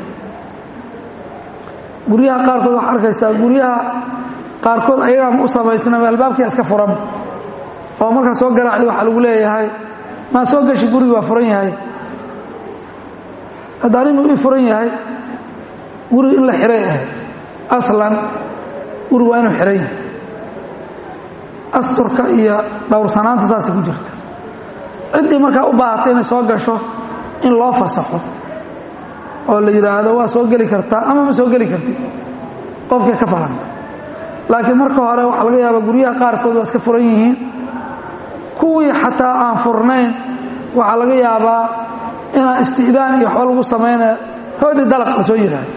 guryaha qaarkood waxaa arkaysaa guryaha qaarkood ayagaama u samaysnaba albaabkia iska furan oo markaa soo garaacda waxaa lagu leeyahay maa soo gashi gurigi waa furan yahay hadda animu ii furan yahay guriga in la xiray ahay aslan gurigu waa inuu xiran yahay asturka iyo dhowrsanaanta saasay ku jirta ciddii markaa u baahatay inay soo gasho in loo fasaxo oo la yidhaahdo waa soo geli kartaa ama ma soo geli kartid qofkay ka falanta laakiin marka hore waxaa laga yaabaa guryaha qaarkood waa iska furan yihiin kuwii xataa aan furnayn waxaa laga yaabaa inaan isti'daan iyo waxba lagu samaynaya hoodii dalaq la soo yidhaahdo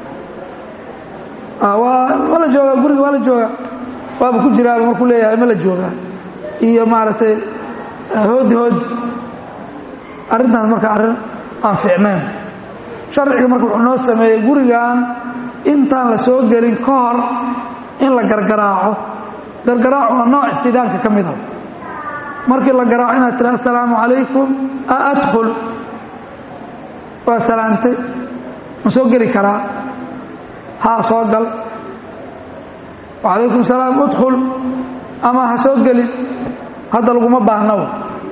waa la joogaa guriga waa la joogaa waaba ku jiraaba markuu leeyahay ma la joogaa iyo maaragtay hoodi hoodi arrintaas marka arrin aan fiicnayn sharciga marka wuxuu noo sameeyey gurigan intaan la soo gelin ka hor in la gargaraaco gargaraacu waa nooc istidaanka ka mid a markii la garaaco inaad tira assalaamu calaykum a adkhul waa salaantay ma soo geli karaa haa soo gal wacalaykum salaam udkhul ama ha soo gelin hadda laguma baahnaw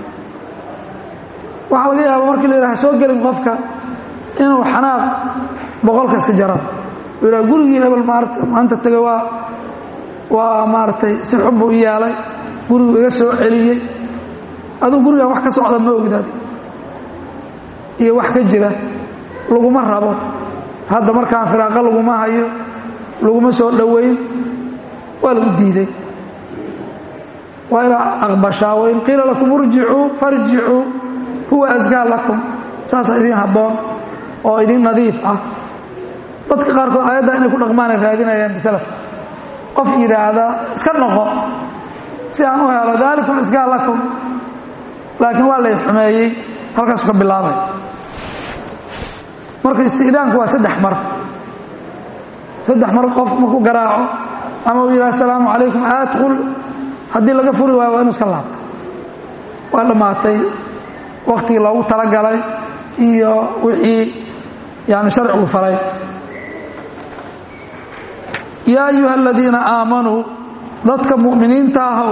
waxaa laga yaaba markii la yidhaha ha soo gelin qofka inuu xanaaq boqolka iska jaran u yidhaha gurigii hebel maarata maanta tegay waa waa maaragtay si xun buu i yeelay gurigu iga soo celiyey aduu gurigaan wax ka socda ma ogid adi iyo wax ka jira laguma rabo hadda markaan firaaqo laguma hayo laguma soo dhoweyn waa lagu diiday waa inaa aqbashaa wain qiila lakum urjicuu farjicuu huwa askaa lakum saasa idiin habboon oo idin nadiif ah dadka qaarkood aayadda inay ku dhaqmaanay raadinayaan bisalaf qof yidhaahda iska noqo si aan u helo daalikum isgaa lakum laakiin waa lay xumeeyey halkaasu ka bilaabay marka isti'daanku waa saddex mar saddex mar qof markuu garaaco ama uu yidhaha asalaamu calaykum adkhul haddii laga furi waayo waa inu iska laabto waa dhammaatay waktigii loogu talagalay iyo wixii yani sharcigu faray yaa ayuha aladiina aamanuu dadka mu'miniinta ahow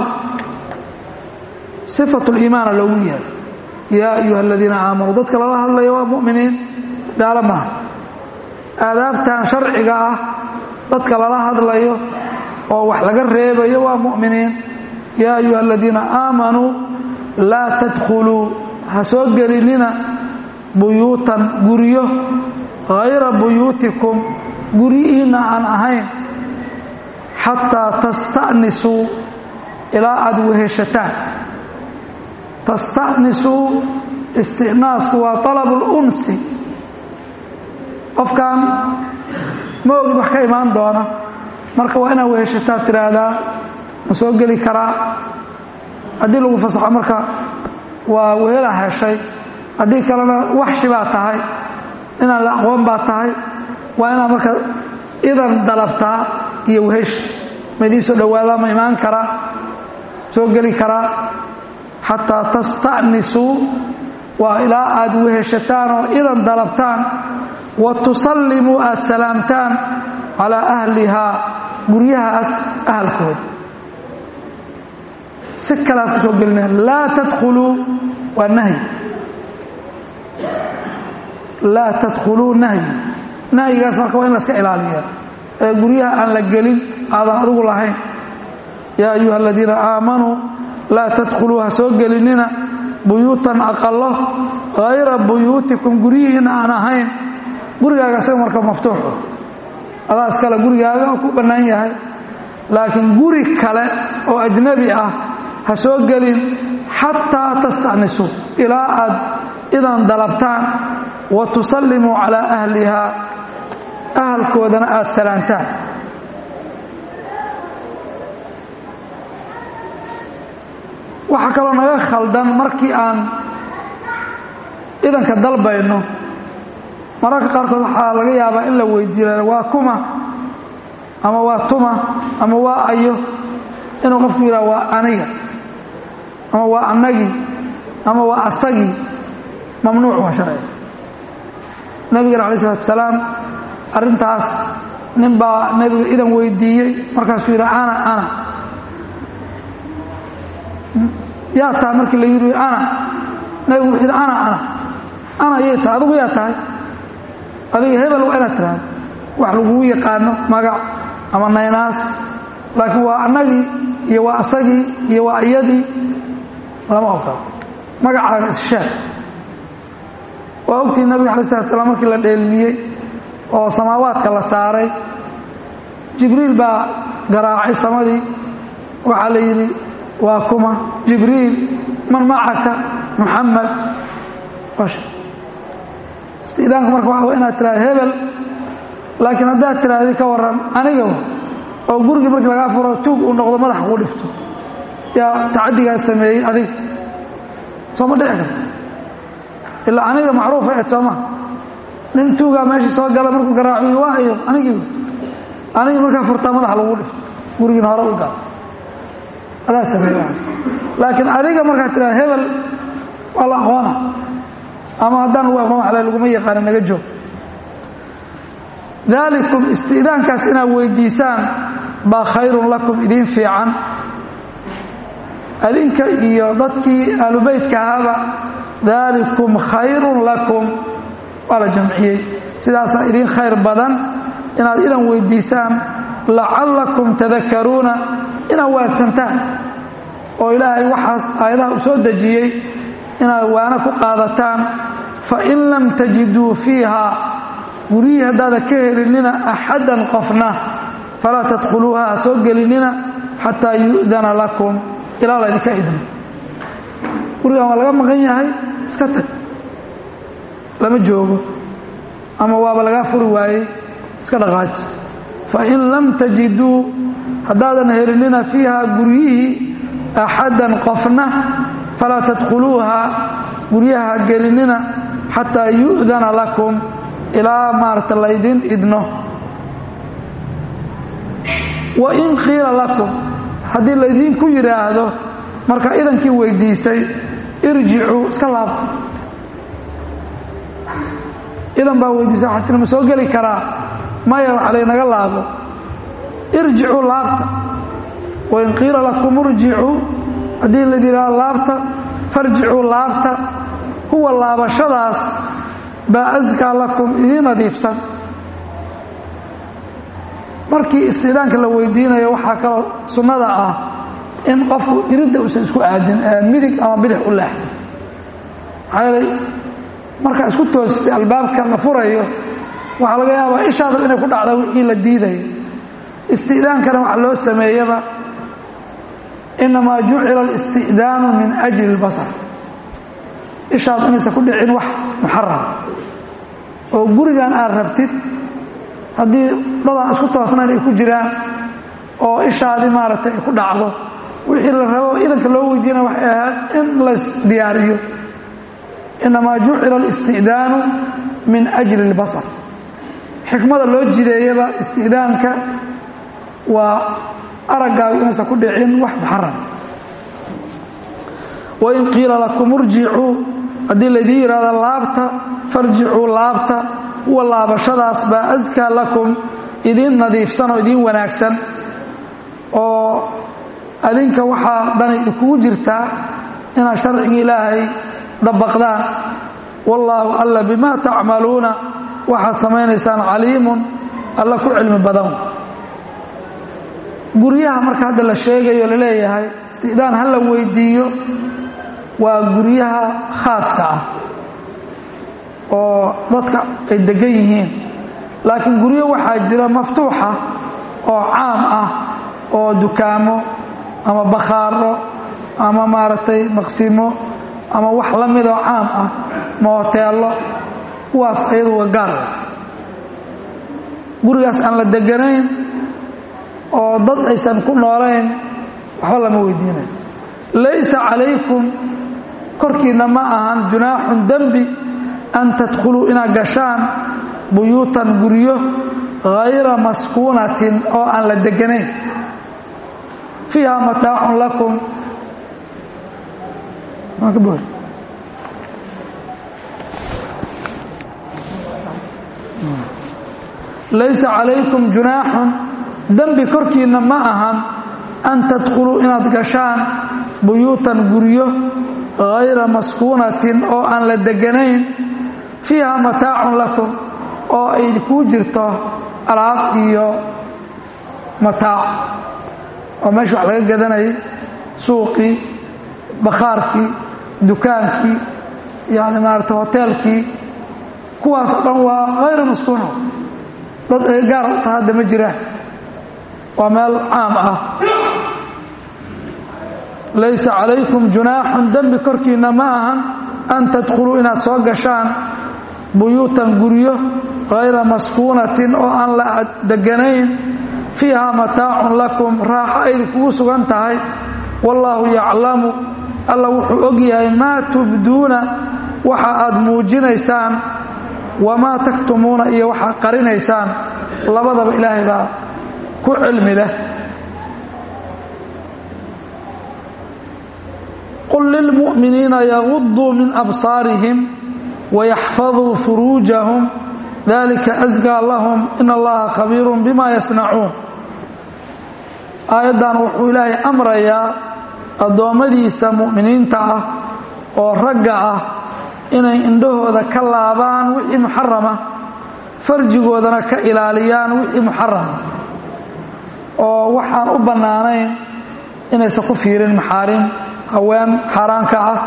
sifatu liimaana loogu yeehay yaa ayuha aladiina aamanuu dadka lala hadlayo waa mu'miniin gaalo maaha aadaabtan sharciga ah dadka lala hadlayo oo wax laga reebayo waa mu'miniin yaa ayuha aladiina aamanuu laa tadkhuluu ha soo gelinina buyuutan guryo hayra buyuutikum guryihiinna aan ahayn xataa tasta'nisuu ilaa aada weheshataan tasta'nisuu istinaasku waa طalabu اlunsi qofkan ma ogid wax ka imaan doona marka waa inaad weheshataa tiraahdaa ma soo geli karaa haddii lagu fasaxo marka waa wehela heshay haddii kalena waxshi baa tahay inaan la aqoon baa tahay waa inaad marka idan dalabtaa iyo wehesh ma idiin soo dhowaadaa ma imaan karaa soo geli karaa xataa tasta'nisuu waa ilaa aad weheshataan oo idan dalabtaan wa tusallimuu aad salaamtaan calaa ahlihaa guryahaas ahalkooda si kalea ku soo gelinaya laa tadkhuluu waa nahyi laa tadkhuluu nahyi nahyigaas marka waa in la iska ilaaliya ee guryaha aan la gelin aadan adigu lahayn yaa ayuha aladiina aamanuu laa tadkhuluu ha soo gelinina buyuutan aqalo hayra buyuutikum guryihiina aan ahayn gurigaaga isaga marka maftuuxu adaa iskale gurigaaga oo ku bannaan yahay laakiin guri kale oo ajnabi ah ha soo gelin xataa tasta'nisuu ilaa aad idan dalabtaan wa tusallimuu calaa ahlihaa ahalkoodana aada salaantaan waxaa kaloo naga khaldan markii aan idanka dalbayno mararka qaarkood waxaa laga yaabaa in la weydiiyo waa kuma ama waa tuma ama waa ayo inuu qofku yidhaha waa aniga ama waa annagii ama waa asagii mamnuuc waa sharciga nabigana alay isalaatu asalaam arrintaas nin baa nebiga idan weydiiyey markaasuu yidhi ana ana yaa tahay markii la yidhi ana nebigu wuxuu yidhi ana ana ana yay tahay adigu yaa tahay adiga hebel waa inaad tiraahdo wax lagugu yaqaano magac ama naynaas laakiin waa annagii iyo waa asagii iyo waa iyadii lama ogolo magacaaga issheeg waa ogtihi nabiga alay slatu slam markii la dheelmiyey oo samaawaadka la saaray jibriil baa garaacay samadii waxaa la yidhi waa kuma jibriil man macaka muxamed istidaanku marka waa inaad tiraado hebel laakiin haddaad tiraahdi ka waran aniga oo gurigii markii lagaa furo tuug uu noqdo madax kuu dhifto yaa tacadigaas sameeyey adiga sooma dhici karto ilaa aniga macruufa eed sooma nin tuugaa meeshii soo gala markuu garaaciyo waa iyo anigii anigii markaa furtaa madax lagu dhifto gurigiina hore u gal adaa sameey laakiin adiga markaad tiraado hebel waa la aqoona ama haddaan lagu aqoon waxle laguma yaqaana naga joog daalikum isti'daankaas inaad weydiisaan baa khayrun lakum idiin fiican adinka iyo dadkii aalubeytka ahaaba daalikum khayrun lakum waa la jamciyey sidaasaa idiin khayr badan inaad idan weydiisaan lacallakum tadakaruuna inaad waadsantaan oo ilaahay waxaas aayadaha u soo dejiyey inaad waana ku qaadataan fain lam tajiduu fiiha guryihii haddaada ka helinina axadan qofna falaa tadkhuluuha ha soo gelinina xataa yu'dana lakum ilaa laydinka idmo gurigan waa laga maqan yahay iska tag lama joogo ama waaba lagaa furi waayey iska dhaqaaji fain lam tajiduu haddaadan helinina fiiha guryihii axadan qofna falaa tadkhuluuha guryaha gelinina xataa yu'dana lakum ilaa maarata laydin idno wa in qiila lakum haddii laydinku yidhaahdo marka idankii weydiisay irjicuu iska laabta idan baa weydiisay waxaa tir ma soo geli karaa maya waxa laynaga laabo irjicuu laabta wain qiila lakum irjicuu haddii laydin yidhahdo laabta farjicuu laabta huwa laabashadaas baa askaa lakum idiin nadiifsan markii istidaanka la weydiinayo waxaa kaloo sunnada ah in qofku iridda uusan isku aadin ee midig ama bidix u leex maxaa yeelay markaa isku toostay albaabka la furayo waxaa laga yaabaa ishaada inay ku dhacda wixii la diidayo istidaankana waxa loo sameeyaba inamaa jucila alisti'daanu min ajli اlbasar ishaad inaysan ku dhicin wax muxaram oo gurigan aad rabtid haddii dadaan isku toosnayn ay ku jiraan oo ishaadii maaragtay ay ku dhacdo wixii la rabo idanka loo weydiina waxay ahayd in lays diyaariyo inamaa jucila alisti'daanu min ajli اlbasar xikmada loo jideeyaba isti'daanka waa araggaagu inaysan ku dhicin wax muxaram wain qiila lakum urjicuu haddii laydin yidhahdo laabta farjicuu laabta huwa laabashadaas baa askaa lakum idiin nadiifsan oo idiin wanaagsan oo adinka waxaa dhani kugu jirtaa inaad sharciga ilaahay dabaqdaan wallaahu alla bimaa tacmaluuna waxaad samaynaysaan caliimun alla ku cilmi badan guryaha marka hadda la sheegayo laleeyahay istidaan ha la weydiiyo waa guryaha khaaska ah oo dadka ay degan yihiin laakiin guryo waxaa jira maftuuxa oo caam ah oo dukaamo ama bakhaaro ama maaragtay maqsimo ama wax la mid oo caam ah mooteello kuwaas ayadu waa gaar gurigaas aan la deganayn oo dad aysan ku noolayn waxba lama weydiinayo laysa calaykum korkiinna ma ahan junaaxun dembi an tadkhuluu inaad gashaan buyuutan guryo hayra maskuunatin oo aan la deganayn fiiha mataacun lakum laysa calaykum junaaxun dembi korkiinna ma ahan an tadkhuluu inaad gashaan buyuutan guryo hayra maskuunatin oo aan la deganayn fiiha mataacun lakum oo ay kuu jirto alaab iyo mataac oo meesha wax laga gadanayay suuqii bakhaarkii dukaankii yani maarata hoteelkii kuwaas o dhan waa hayra maskuuna dad ay gaar ta hadda ma jiraan waa meel caam ah laysa calaykum junaaxun dembi korkiinna ma ahan an tadkhuluu inaad soo gashaan buyuutan guryo hayra maskuunatin oo aan la deganayn fiiha mataacun lakum raaxo aydi kugu sugan tahay wallaahu yaclamu alla wuxuu og yahay maa tubduuna waxa aad muujinaysaan wamaa taktumuuna iyo waxaad qarinaysaan labadaba ilaahay baa ku cilmi leh qul lilmu'miniina yaguduu min absaarihim wayaxfaduu furuujahum dalika asgaa lahum in allaha khabiirun bima yasnacuun aayaddan wuxuu ilaahay amrayaa addoommadiisa mu'miniinta ah oo ragga ah inay indhahooda ka laabaan wixii muxarama farjigoodana ka ilaaliyaan wixii muxarama oo waxaan u bannaanayn inaysan ku fiirin maxaarim haween xaaraanka ah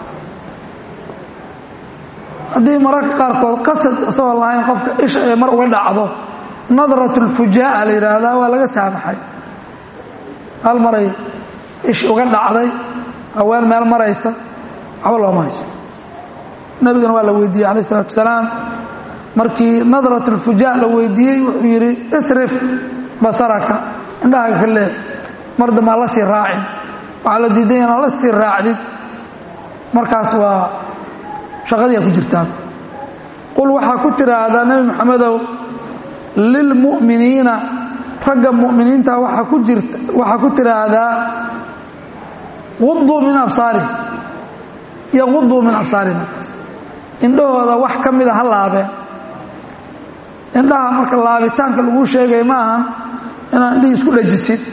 haddii mararka qaarkood qasad isagoo lahayn qofka isha ay mar uga dhacdo nadrat lfujaa'a la yidhaahdaa waa laga saamaxay hal maray ish uga dhacday haween meel maraysa waxba looma hayso nebigana waa la weydiiyey alayh isalaatu wasalaam markii nadrat lfujaa la weydiiyey wuxuu yidhi isrif basaraka indhahaga ka leex mar dambaa la sii raacin waxaa la diiday inaad la sii raacdid markaas waa shaqadiia ku jirtaan qul waxaa ku tiraahdaa nebi maxamedow lilmu'miniina ragga mu'miniinta waxaa ku jirta waxaa ku tiraahdaa quduu min absaarihim yaquduu min absaarihim markaas indhahooda wax ka mida ha laabeen indhaha marka laabitaanka laguu sheegay ma ahan inaad indhihii isku dhajisid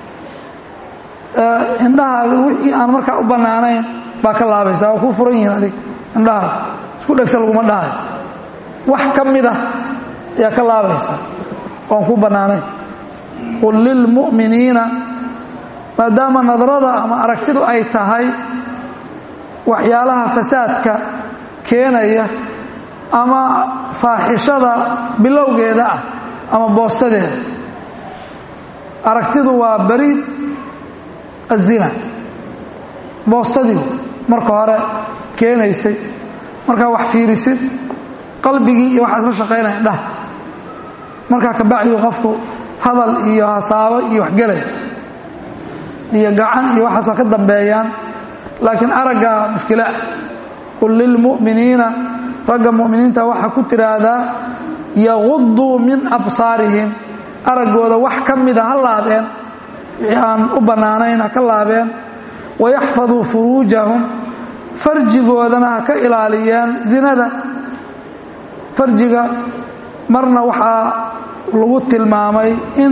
indhahaaga wixii aan markaa u bannaanayn baa ka laabaysa waa kuu furan yihiin adig indhaha isku dhegsa laguma dhahayo wax ka mida ayaa ka laabaysa oan kuu bannaanayn qul lilmu'miniina maadaama nadrada ama aragtidu ay tahay waxyaalaha fasaadka keenaya ama faaxishada bilowgeeda ah ama boostadeeda aragtidu waa bariid azina boostadii marka hore keenaysay markaa wax fiirisid qalbigii iyo waxaa isla shaqaynaya indhaha markaa kabacdii qofku hadal iyo hasaabo iyo waxgelay iyo gacan iyo waxaas waa ka dambeeyaan laakiin araggaa mushkila qul lilmu'miniina ragga mu'miniinta waxaa ku tiraahdaa yaquduu min absaarihim araggooda wax ka mida ha laabeen wixii aan u bannaanayn ha ka laabeen wayaxfaduu furuujahum farjigoodana ha ka ilaaliyeen zinada farjiga marna waxaa lagu tilmaamay in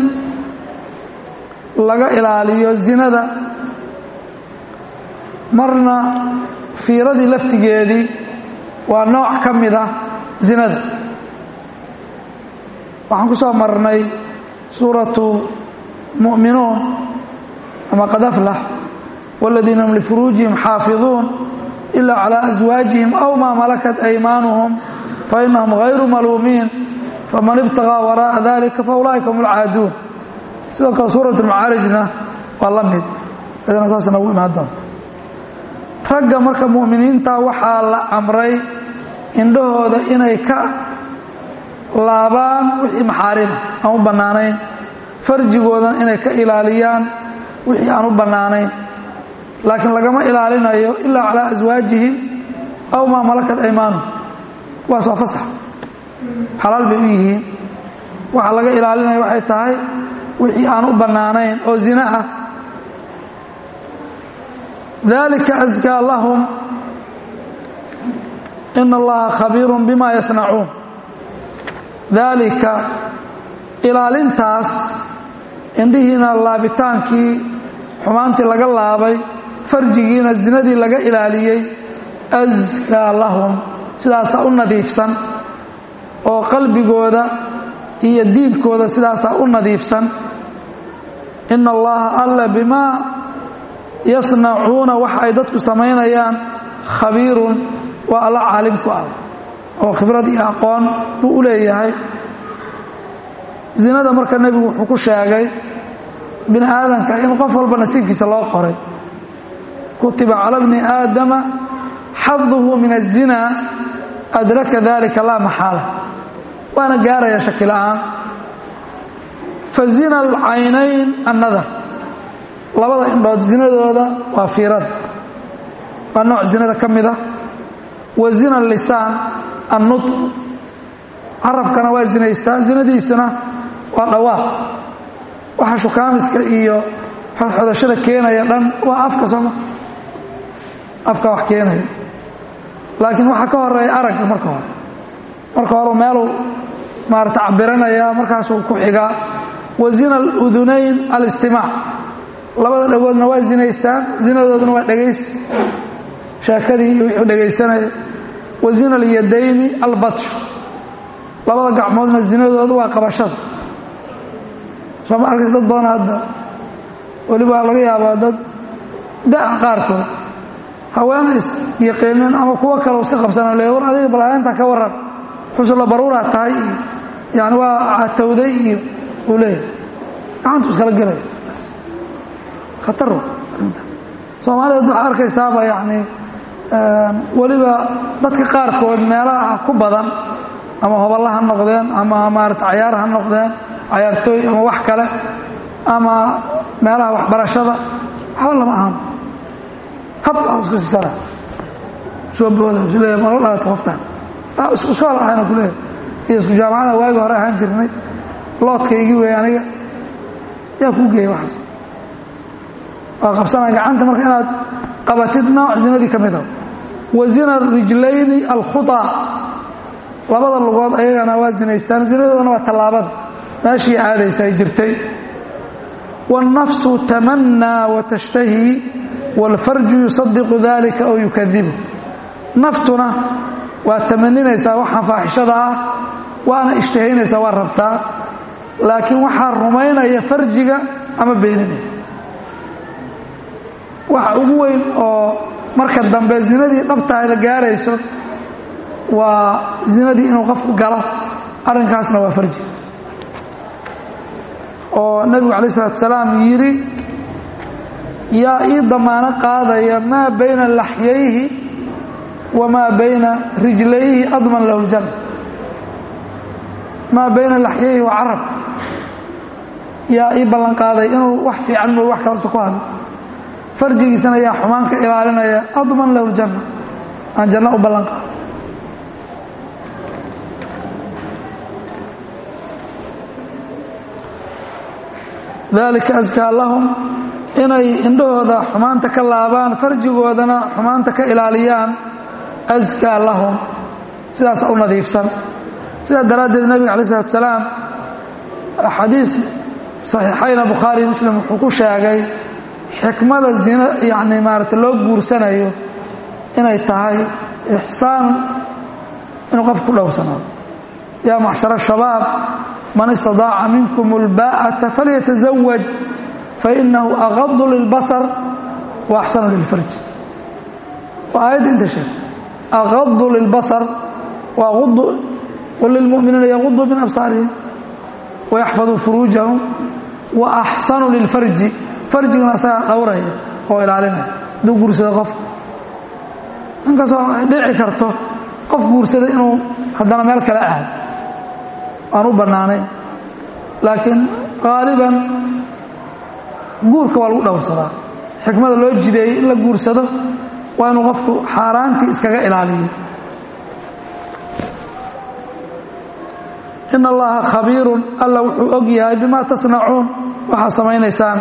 laga ilaaliyo zinada marna fiiradii laftigeedii waa nooc ka mid ah zinada waxaan ku soo marnay suuratu mu'minuun ama qad aflax wاladiina hum lifuruujihim xaafiظuun ila calى aswaajihim aw maa malakat aymaanuhum fainahum غayru maluumiin faman ibtaغىa waraaءa dalika faulaa'ika hum اlcaaduun sidoo kale suuraة اlmacaarijna waa la mid idana saas nagu imaan doonta ragga marka mu'miniinta waxaa la amray indhahooda inay ka laabaan wixii maxaarima aan u bannaanayn farjigoodan inay ka ilaaliyaan wixii aan u bannaanayn laakiin lagama ilaalinayo ilaa calaa aswaajihim aw maa malakat aymaanuhum kuwaas waa fasax xalaal bay u yihiin waxaa laga ilaalinaya waxay tahay wixii aan u bannaanayn oo zina ah dalika askaa lahum ina allaha khabiirun bima yasnacuun daalika ilaalintaas indhihiina laabitaankii xumaantii laga laabay farjigiina zinadii laga ilaaliyey askaa lahum sidaasaa u nadiifsan oo qalbigooda iyo diinkooda sidaasaa u nadiifsan ina allaha alla bimaa yasnacuuna wax ay dadku samaynayaan khabiirun waa alla caalim ku ah oo khibrad iyo aqoon buu u leeyahay zinada marka nebigu wuxuu ku sheegay bini aadamka in qof walba nasiibkiisa loo qoray kutiba cala bni aadama xaduhu min الzina adraka dalika laa maxaala waana gaaraya shaki la'aan fazina alcaynayn annadar labada indhood zinadooda waa fiirada waa nooc zinada ka mid ah wa zina lisaan annutq carabkana waa zinaystaa zinadiisana waa dhawaaq waxa shukaamiska iyo xodxodashada keenaya dhan waa afka sooma afka wax keenaya laakiin waxaa ka horeeya aragga marka hore marka hore meeluu maarata cabiranaya markaasuu ku xigaa wa zina aludunayn alistimaac labada dhagoodna waa zinaystaan zinadooduna waa dhegaysi sheekadii iyo wixuu dhegaysanaya wa zina alyadayni albatshu labada gacmoodna zinadoodu waa qabashada sooma arkaysa dad badan hadda weliba laga yaabaa dad da' qaarkood haweena isyaqiinin ama kuwo kale iska qabsana le war adiga balaayainta ka waran xusulla baruuraa tahay iyo yani waa catowday iyo uu leeyahay gacantu iskala gelaya khatar soomaaliyeed waxaa arkaysaaba yani weliba dadka qaarkood meelaha ku badan ama hoballa ha noqdeen ama maarata cayaar ha noqdeen cayaartooy ama wax kale ama meelaha waxbarashada waxba lama ahan hab aan iska siisana soo booda leeya mala dhalata qoftaan isku iskool ahayna ku leeya iyo isku jaamacada waagi hore ahaan jirnay loodkaygii wey aniga yaa kuu geeya waxaas waa qabsanaa gacanta marka inaad qabatid nooc zinadii ka mid a wa zina rijlayni alkhuطa labada lugood ayagana waa zinaystaan zinadoodana waa tallaabada meeshii aadaysa ay jirtay wاlnafsu tamanaa watashtahi wاlfarju yusadiqu dalika aw yukadibu naftuna waa tamaninaysaa waxaan faaxishada ah waana ishtahaynaysaa waa rabtaa laakiin waxaa rumaynaya farjiga ama beeninaya waxa ugu weyn oo marka dambe zinadii dhabtahay la gaarayso waa zinadii inuu qofku galo arrinkaasna waa farji oo nebigu alay isalatu salaam yidhi yaa ii damaano qaadaya maa bayna laxyayhi wamaa bayna rijlayhi adman lahu ljanna maa bayna laxyayhi wa carab yaa ii ballan qaaday inuu wax fiican mooy wax kalasa ku hadlo farjigiisana yaa xumaan ka ilaalinaya adman lahu ljanna aan janno u ballan qaado dalika askaa lahum inay indhahooda xumaanta ka laabaan farjigoodana xumaanta ka ilaaliyaan askaa lahum sidaasa u nadiifsan sidaa daraaddeed nebiga alay isalaatu salaam xadiis saxiixayna bukhaari muslim wuxuu ku sheegay xikmada zina yacni maarata loo guursanayo inay tahay ixsaan inuu qofku ku dhowrsanaado yaa macshara shabaab man istadaaca minkum اlbaa'ata falyatazawaj fainahu agadu lilbasar wa axsanu lilfarj waa aayadda inta sheeg agadu lilbasar waqul lilmuminiina yaguduu min absaarihim wayaxfaduu furuujahum wa axsanu lilfarji farjigana asagaa dhowraya oo ilaalinaya hadduu guursado qof inkastoo ay dhici karto qof guursada inuu haddana meel kale aado aan u bannaanayn laakiin qaaliban guurka waa lagu dhowrsadaa xikmada loo jideeyey in la guursado waa inuu qofku xaaraantii iskaga ilaaliyo in allaha khabiirun alla wuxuu og yahay bima tasnacuun waxaa samaynaysaan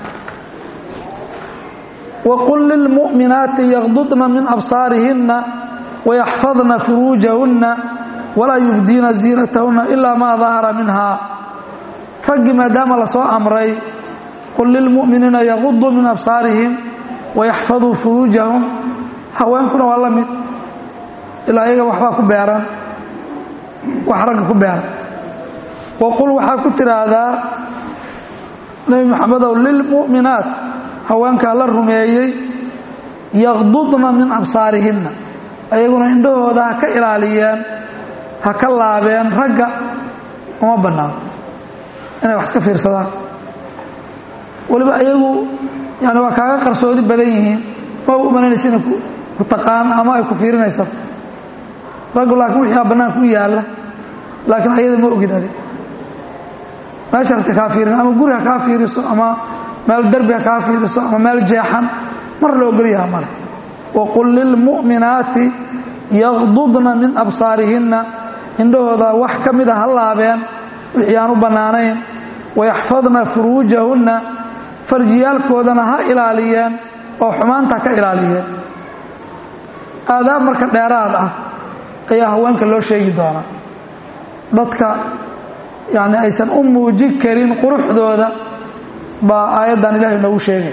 waqul lilmu'minaati yaqdudna min absaarihinna wayaxfadna furuujahunna walaa yubdiina ziinatahunna ilaa maa dahara minha raggii maadaama la soo amray qul lilmu'miniina yaquduu min absaarihim wayaxfaduu furuujahum haweenkuna waa la mid ilaa iyaga waxbaa ku beeran wax ragga ku beeran waqul waxaa ku tidhaahdaa nebi maxamedow lilmu'minaat haweenkaa la rumeeyey yaqdudna min absaarihinna ayaguna indhahooda ha ka ilaaliyeen ha ka laabeen ragga uma bannaano inay wax iska fiirsadaan weliba ayagu yani waa kaaga qarsoodi badan yihiin ma u umanaynaysa inay ku taqaan ama ay ku fiirinaysa raggu laakiin wixii aa bannaanka u yaalla laakiin ayada ma ogid adig meesha ragta kaa fiirin ama guri ha kaa fiiriso ama meel derbi ha kaa fiiriso ama meel jeexan mar la ogolyaha male waqul lilmu'minaati yaqdudna min absaarihinna indhahooda wax ka mida ha laabeen wixii aan u bannaanayn wayaxfadna furuujahunna farjiyaalkoodana ha ilaaliyeen oo xumaanta ka ilaaliyeen aadaab marka dheeraad ah ayaa haweenka loo sheegi doonaa dadka yani aysan u muujin karin quruxdooda baa aayaddan ilaahay noogu sheegay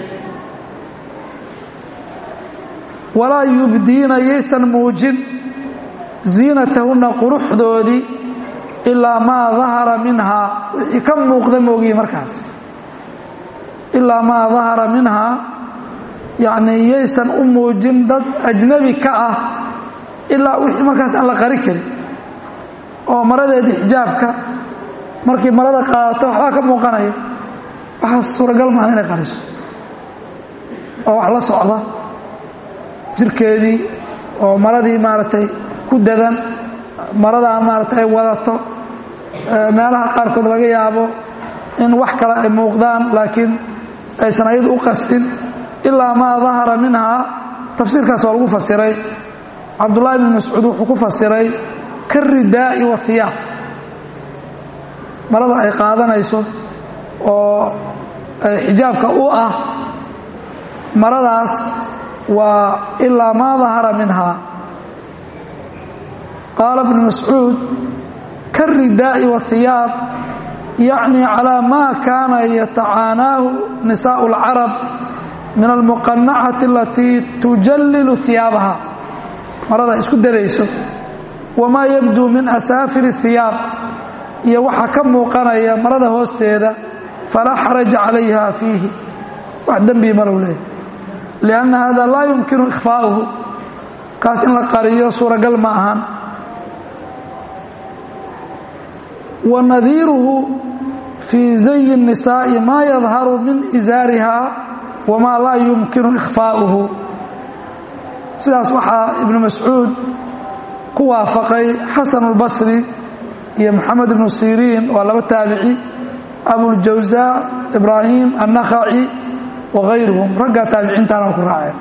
walaa yubdiina yaysan muujin ziinatahunna quruxdoodii ilaa maa dahara minhaa wixii ka muuqda moogiye markaas ilaa maa dahara minhaa yacnii yaysan u muujin dad ajnabi ka ah ilaa wixii markaas aan la qari karin oo maradeedii xijaabka markii marada qaadato waxbaa ka muuqanaya waxaas suuragal maaha inay qariso oo wax la socda jirkeedii oo maradii maaragtay ku dadan maradaan maaragtay ay wadato meelaha qaarkood laga yaabo in wax kale ay muuqdaan laakiin aysan ayadu u qastin ilaa maa dahara minhaa tafsiirkaas waa lagu fasiray cabdullaahi bn mascuud wuxuu ku fasiray karidaa'i wahiyaab marada ay qaadanayso oo xijaabka u ah maradaas waa ilaa maa dahara minhaa qaala bnu mascuud karidaa'i wahiyaab yacni calaa maa kaana yatacaanaahu nisaa'u اlcarab min almuqanacati alatii tujallilu hiyaabaha marada isku darayso wamaa yabduu min asaafir اhiyaab iyo waxaa ka muuqanaya marada hoosteeda falaa xaraja calayha fiihi wax dembii malow leeyahy lianna hada laa yumkinu ikhfaa'uhu kaas in la qariyo suuragal ma ahan wa nadiiruhu fii zayi الnisaa'i maa yadharu min isaariha wamaa laa yumkinu ikhfaa'uhu sidaas waxaa ibnu mascuud ku waafaqay xasan اlbasri iyo moxamed ibnu siriin waa laba taabici abuljawsa ibraahim annakhaci wagayruhum raggaa taabiciintaana ku raaceen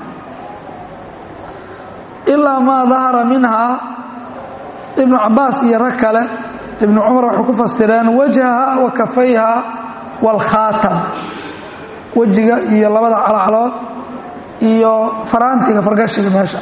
ilaa maa dahara minhaa ibnu cabaas iyo rag kale ibnu cumar waxay ku fasireen wajhaha wa kafayha waalkhaatam wejiga iyo labada calaclood iyo faraantiga fargashiga meesha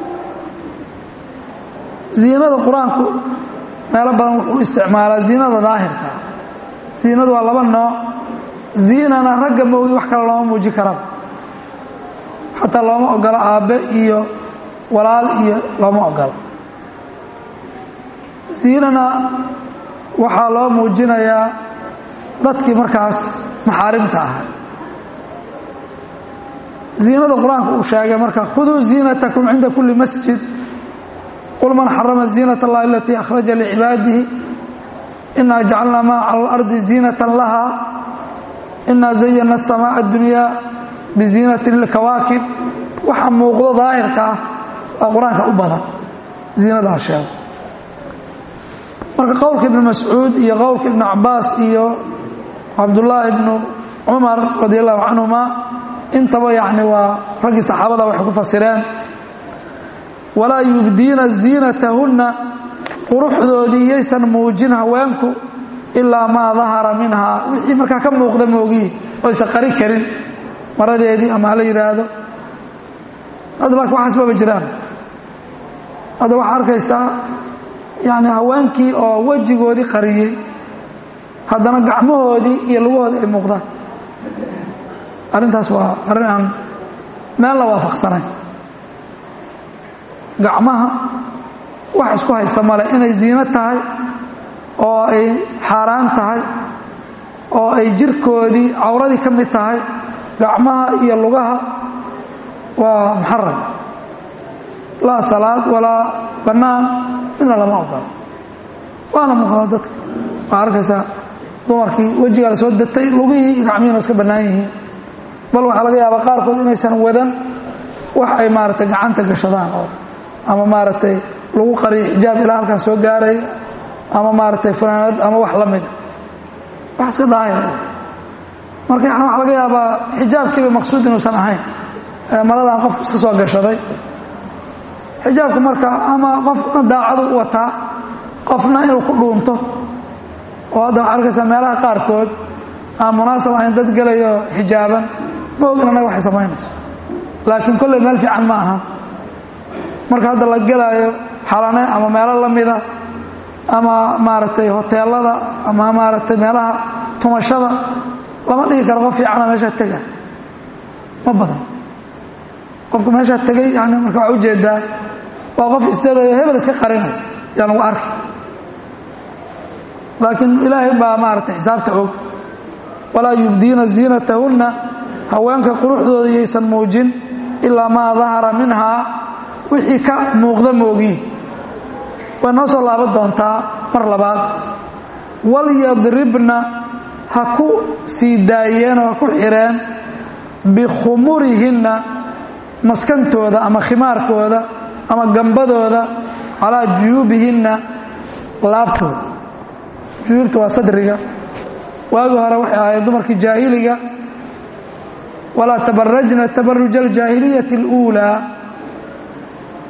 ziinada qur-aanku meelo badan wuxuu isticmaalaa ziinada daahirka ziinadu waa laba nooc ziinana ragga moogi wax kale looma muuji karaba xataa looma ogolo aabbe iyo walaal iyo looma ogolo ziinana waxaa loo muujinayaa dadkii markaas maxaarimta ahaa ziinada qur-aanku uu sheegay marka khuduu ziinatakum cinda kulli masjid qul man xarama ziinat اllahi alatii akhraja licibaadihi inaa jacalnaa maa cala اlardi ziinatan laha inaa zayana الsamaaء اdunyaa biziinatin lilkawaakib waxa muuqdo daahirka ah waa qur-aanka u badan ziinadaa sheego marka qowlka ibnu mascuud iyo qowlka ibnu cabaas iyo cabdullaahi ibnu cumar radi allahu canhuma intaba yacni waa raggii saxaabada waxay ku fasireen walaa yubdiina ziinatahunna quruxdoodii yaysan muujin haweenku ilaa maa dahara minhaa wixii markaa ka muuqda moogiyi oo aysan qari karin maradeedii ama hala yidhaahdo hadda laakin waxaas maba jiraan hadda waxaa arkaysaa yacni haweenkii oo wejigoodii qariyey haddana gacmahoodii iyo lugahoodii ay muuqdaan arrintaas waa arrin aan meel la waafaqsanayn gacmaha wax isku haysta male inay ziino tahay oo ay xaaraan tahay oo ay jirkoodii cawradii ka mid tahay gacmaha iyo lugaha waa muxaram laa salaad walaa bannaan midna lama ogola waana muuqda dadka waa arkaysaa dumarkii wejigaa la soo datay lugihii iyo gacmihiina iska bannaan yihiin bal waxaa laga yaabaa qaarkood inaysan wadan wax ay maaragtay gacanta gashadaan oo ama maaragtay lagu qariyo xijaab ilaa halkaas soo gaaraya ama maaragtay fanaanad ama wax la mida wax iska daahira marka yani waxaa laga yaabaa xijaabkiiba maqsuud inuusan ahayn maladan qofku iska soo gashaday xijaabku marka ama qofna daacadu u wataa qofna inuu ku dhuunto oo hadda waxaa arkaysaa meelaha qaarkood aan munaasab ahayn dad gelayo xijaaban ma ogin annaga waxay samaynayso laakiin kolley meel fiican ma aha marka hadda la gelaayo xalane ama meelo la mida ama maaragtay hoteelada ama maaragtay meelaha tumashada lama dhigi karo qof fiicana meeshaa tega ma badan qofku meeshaa tegay yani marka waxaa ujeedaa waa qof isdadayo hebel iska qarinay yaa lagu arki laakiin ilaahay baa maaragtay xisaabta og walaa yubdiina ziinatahunna haweenka quruxdooda yaysan muujin ilaa maa dahara minhaa wixii ka muuqda moogiin way noo soo laaban doontaa mar labaad walyadribna ha ku sii daayeen oo ha ku xireen bikhumurihinna maskantooda ama khimaarkooda ama gambadooda calaa juyuubihinna laabtooda juyuubta waa sadriga waagii hore waxay ahayd dumarkii jaahiliga walaa tabarajna tabaruja aljaahiliyati اluulaa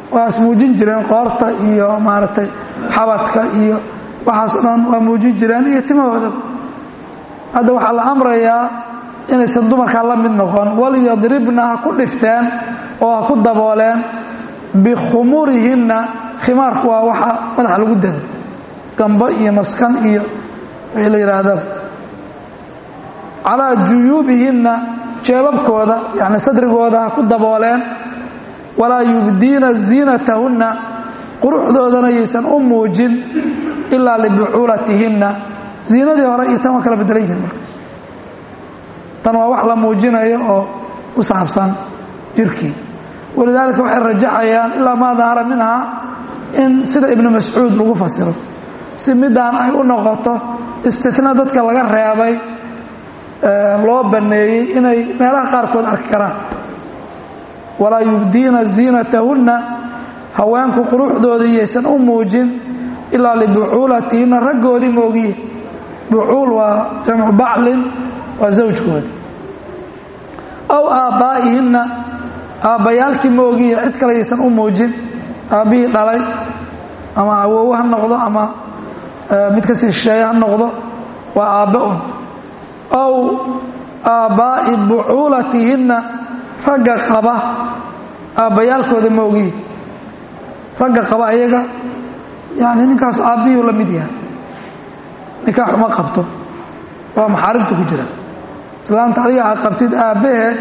waa ismuujin jireen qoorta iyo maaragtay xabadka iyo waxaasoo dhan waa muujin jireen iyo timahooda hadda waxaa la amrayaa inaysan dumarkaa la mid noqon walyadribna ha ku dhifteen oo ha ku dabooleen bikhumurihinna khimaarku waa waxa madaxa lagu dado gambo iyo maskan iyo wixii la yidhaahdaba calaa juyuubihinna jeebabkooda yacni sadrigooda ha ku dabooleen walaa yubdiina ziinatahunna quruxdoodana yaysan u muujin ilaa libucuulatihinna ziinadii hore iyo tan waa kala bedelan yihiin marka tan waa wax la muujinayo oo ku saabsan jirkii walidaalika waxay rajaxayaan ilaa maa dahara minhaa in sida ibnu mascuud lagu fasiro si midaan ay u noqoto istina dadka laga reebay loo banneeyey inay meelaha qaarkood arki karaan walaa yubdiina ziinatahunna haweenku quruxdoodii yaysan u muujin ilaa libucuulatihinna raggoodii moogiye bucuul waa jamcu baclin waa zawjkoodi aw aabbaa'ihinna aabbayaalkii moogiye cid kale yaysan u muujin aabbihii dhalay ama awow ha noqdo ama mid ka sii shisheeye ha noqdo waa aabbe un aw aabbaa'i bucuulatihinna ragga qaba aabbayaalkooda moogiye ragga qaba ayaga yani ninkaas aabbihii la mid yahay nikaax uma qabto waa maxaarimta ku jira islaamta adiga aad qabtid aabbaheed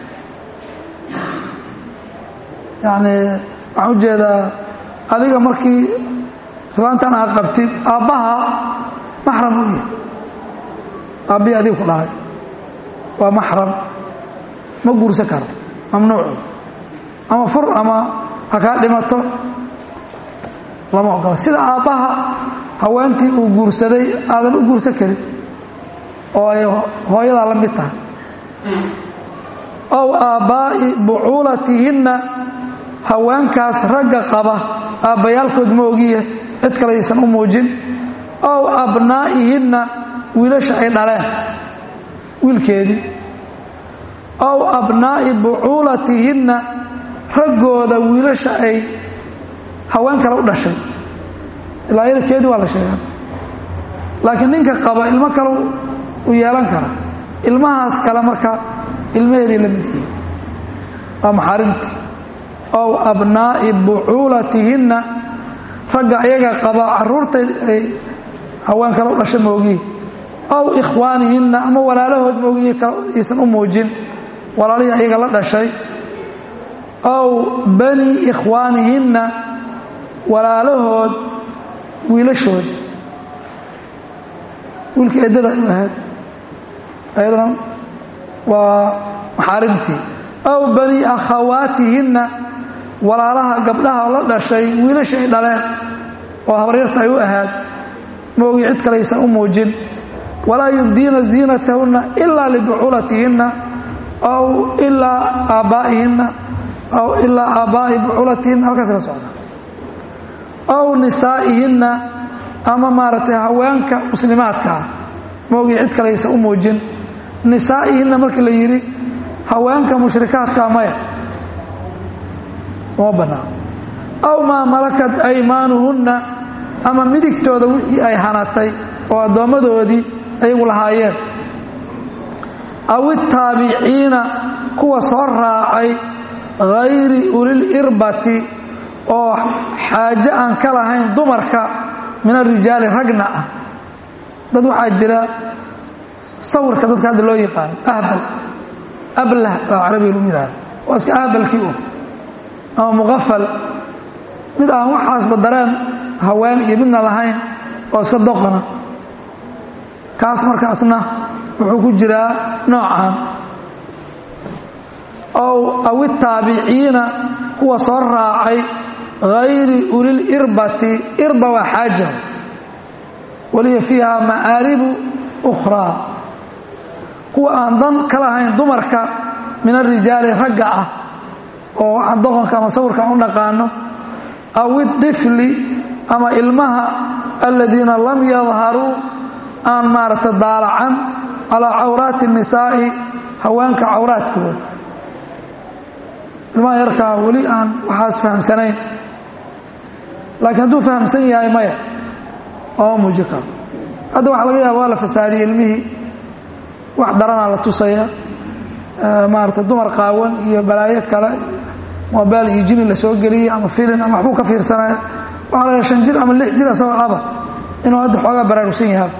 yani waxaan ujeedaa adiga markii islaantan aad qabtid aabbaha maxram u yahay aabbihii adiga ku dhalay waa maxram ma guursan karo mamnuucu ama fur ama ha kaa dhimato lama ogola sida aabbaha haweentii uu guursaday aadan u guursan karin oo ay hooyadaa la mid tahay ow aabbaa'i bucuulatihinna haweenkaas ragga qaba aabbayaalkood ma ogiye cid kale yaysan u muujin ow abnaa'ihinna wiilasha ay dhaleen wiilkeedii ow abnaa'i bucuulatihinna raggooda wiilasha ay haween kale u dhashay ilaa iyada keedii waa la sheegaa laakiin ninka qaba ilmo kale u yeelan kara ilmahaas kale marka ilmaheedii la mid yihiin waa maxaarimtii ow abnaa'i bucuulatihinna ragga ayaga qaba caruurta ay haween kale u dhashay moogiye ow ikhwaanihinna ama walaalahood moogiye aysan u muujin walaalihii ayaga la dhashay ow bani ikhwaanihinna walaalahood wiilashoodi wiilka eddada u ahayd ayadana waa maxaarimtii ow bani akhawaatihinna walaalaha gabdhaha la dhashay wiilasha ay dhaleen oo habaryarta ay u ahaad moogi cid kalaysan u muujin walaa yubdiina ziinatahunna ilaa libucuulatihinna aw ilaa aabbaa'ihinna aw ilaa aabbaa'i bucuulatihinna halkaas la socda ow nisaa'ihinna ama maaragtay haweenka muslimaadka ah moogi cid kalaysan u muujin nisaa'ihinna markii la yidhi haweenka mushrikaadkaa maya uma bannaan aw maa malakat aymaanuhunna ama midigtooda wixii ay hanatay oo addoommadoodii ayagu lahaayeen aw itaabiciina kuwa soo raacay hayri ulil irbati oo xaaje aan ka lahayn dumarka min arijaali ragna ah dad waxaa jira sawirka dadka hadda loo yaqaano ahbal ablah oo carabiga lagu yidhahdo waa iska ahbalkii un ama muqafal mid aan waxaasba dareen haween iyo midna lahayn oo iska doqona kaas markaasna wuxuu ku jiraa noocan ow aw itaabiciina kuwa soo raacay hayri ulil irbati irba waa xaaja waliya fiiha ma'aaribu ukhraa kuwa aan dan ka lahayn dumarka min arijaali ragga ah oo waxaan doqonka ama sawirka aan u dhaqaano aw idifli ama ilmaha aladiina lam yadharuu aan maaragta daalacan calaa cawraati الnisaa'i haweenka cawraadkooda ilmaha yarkaa weli aan waxaas fahamsanayn laakiin hadduu fahamsan yahay maya ooma muuji karo hadda waxaa laga yaaba waa la fasaadiyey ilmihii wax daranaa la tusaya maarata dumar qaawan iyo balaayo kale mobail iyo jini la soo geliyey ama filin ama waxbuu ka fiirsanaya waxaa laga shan jir ama lix jir asagoo aba inuu hadda xoogaa baraarugsan yahay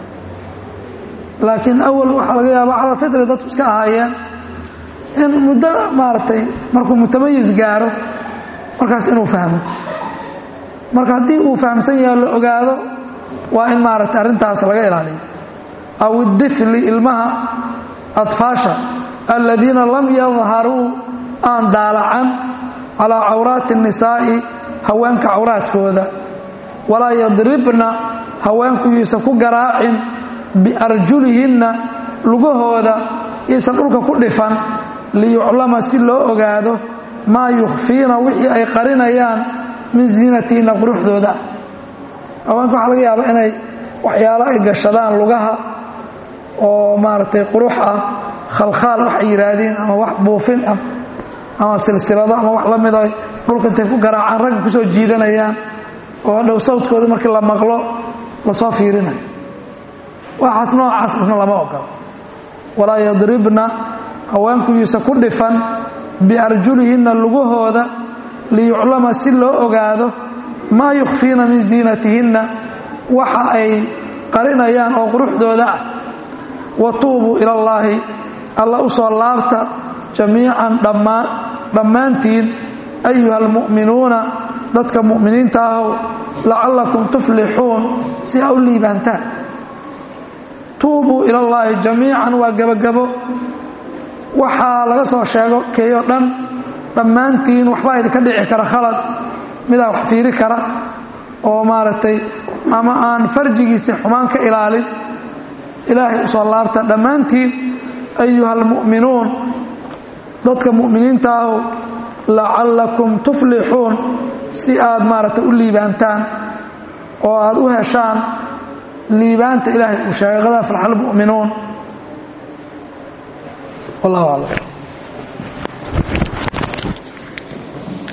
laakiin awal waxaa laga yaaba cala fitri dadku iska ahaayeen in muddo maaragtay markuu mutamayis gaaro markaas inuu fahmo marka haddii uu fahamsan yaho la ogaado waa in maaragtay arrintaas laga ilaaliyo aw idifli ilmaha adfaasha aladiina lam yadharuu aan daalacan calaa cawraati الnisaa'i haweenka cawraadkooda walaa yadribna haweenkuyuusan ku garaacin biarjulihinna lugahooda yaysan dhulka ku dhifan liyuclama si loo ogaado maa yukhfiina wixii ay qarinayaan min ziinatihinna quruxdooda haweenka waxaa laga yaaba inay waxyaalo ay gashadaan lugaha oo maaragtay qurux ah khalkhaal waxay yidhaahdeen ama wax buufin ah ama silsilado ama wax la mid ay dhulka intay ku garaacaan ragga ku soo jiidanayaan oo dhow sawdkooda markii la maqlo lasoo fiirinayo waxaas noocaasna lama ogolo walaa yadribna haweenkuyuusa ku dhifan biarjulihinna lugahooda liyuclama si loo ogaado maa yukhfiina min ziinatihinna waxa ay qarinayaan oo quruxdooda ah wa tuubuu ila allaahi alla u soo laabta jamiican dhammaan dhammaantiin ayuha almu'minuuna dadka mu'miniinta ahow lacallakum tuflixuun si ha u liibaantaan tuubuu ila allaahi jamiican waa gebagabo waxaa laga soo sheego keeyo dhan dhammaantiin waxbaa idinka dhici kara khalad midaa wax fiiri kara oo maaragtay ama aan farjigiisa xumaan ka ilaalin ilaahay u soo laabta dhammaantiin ayuha almu'minuun dadka mu'miniinta ahow lacallakum tuflixuun si aad maaragtay u liibaantaan oo aad u heshaan liibaanta ilaahay uu sheegay qadaa falxal mu'minuun wallahu aclam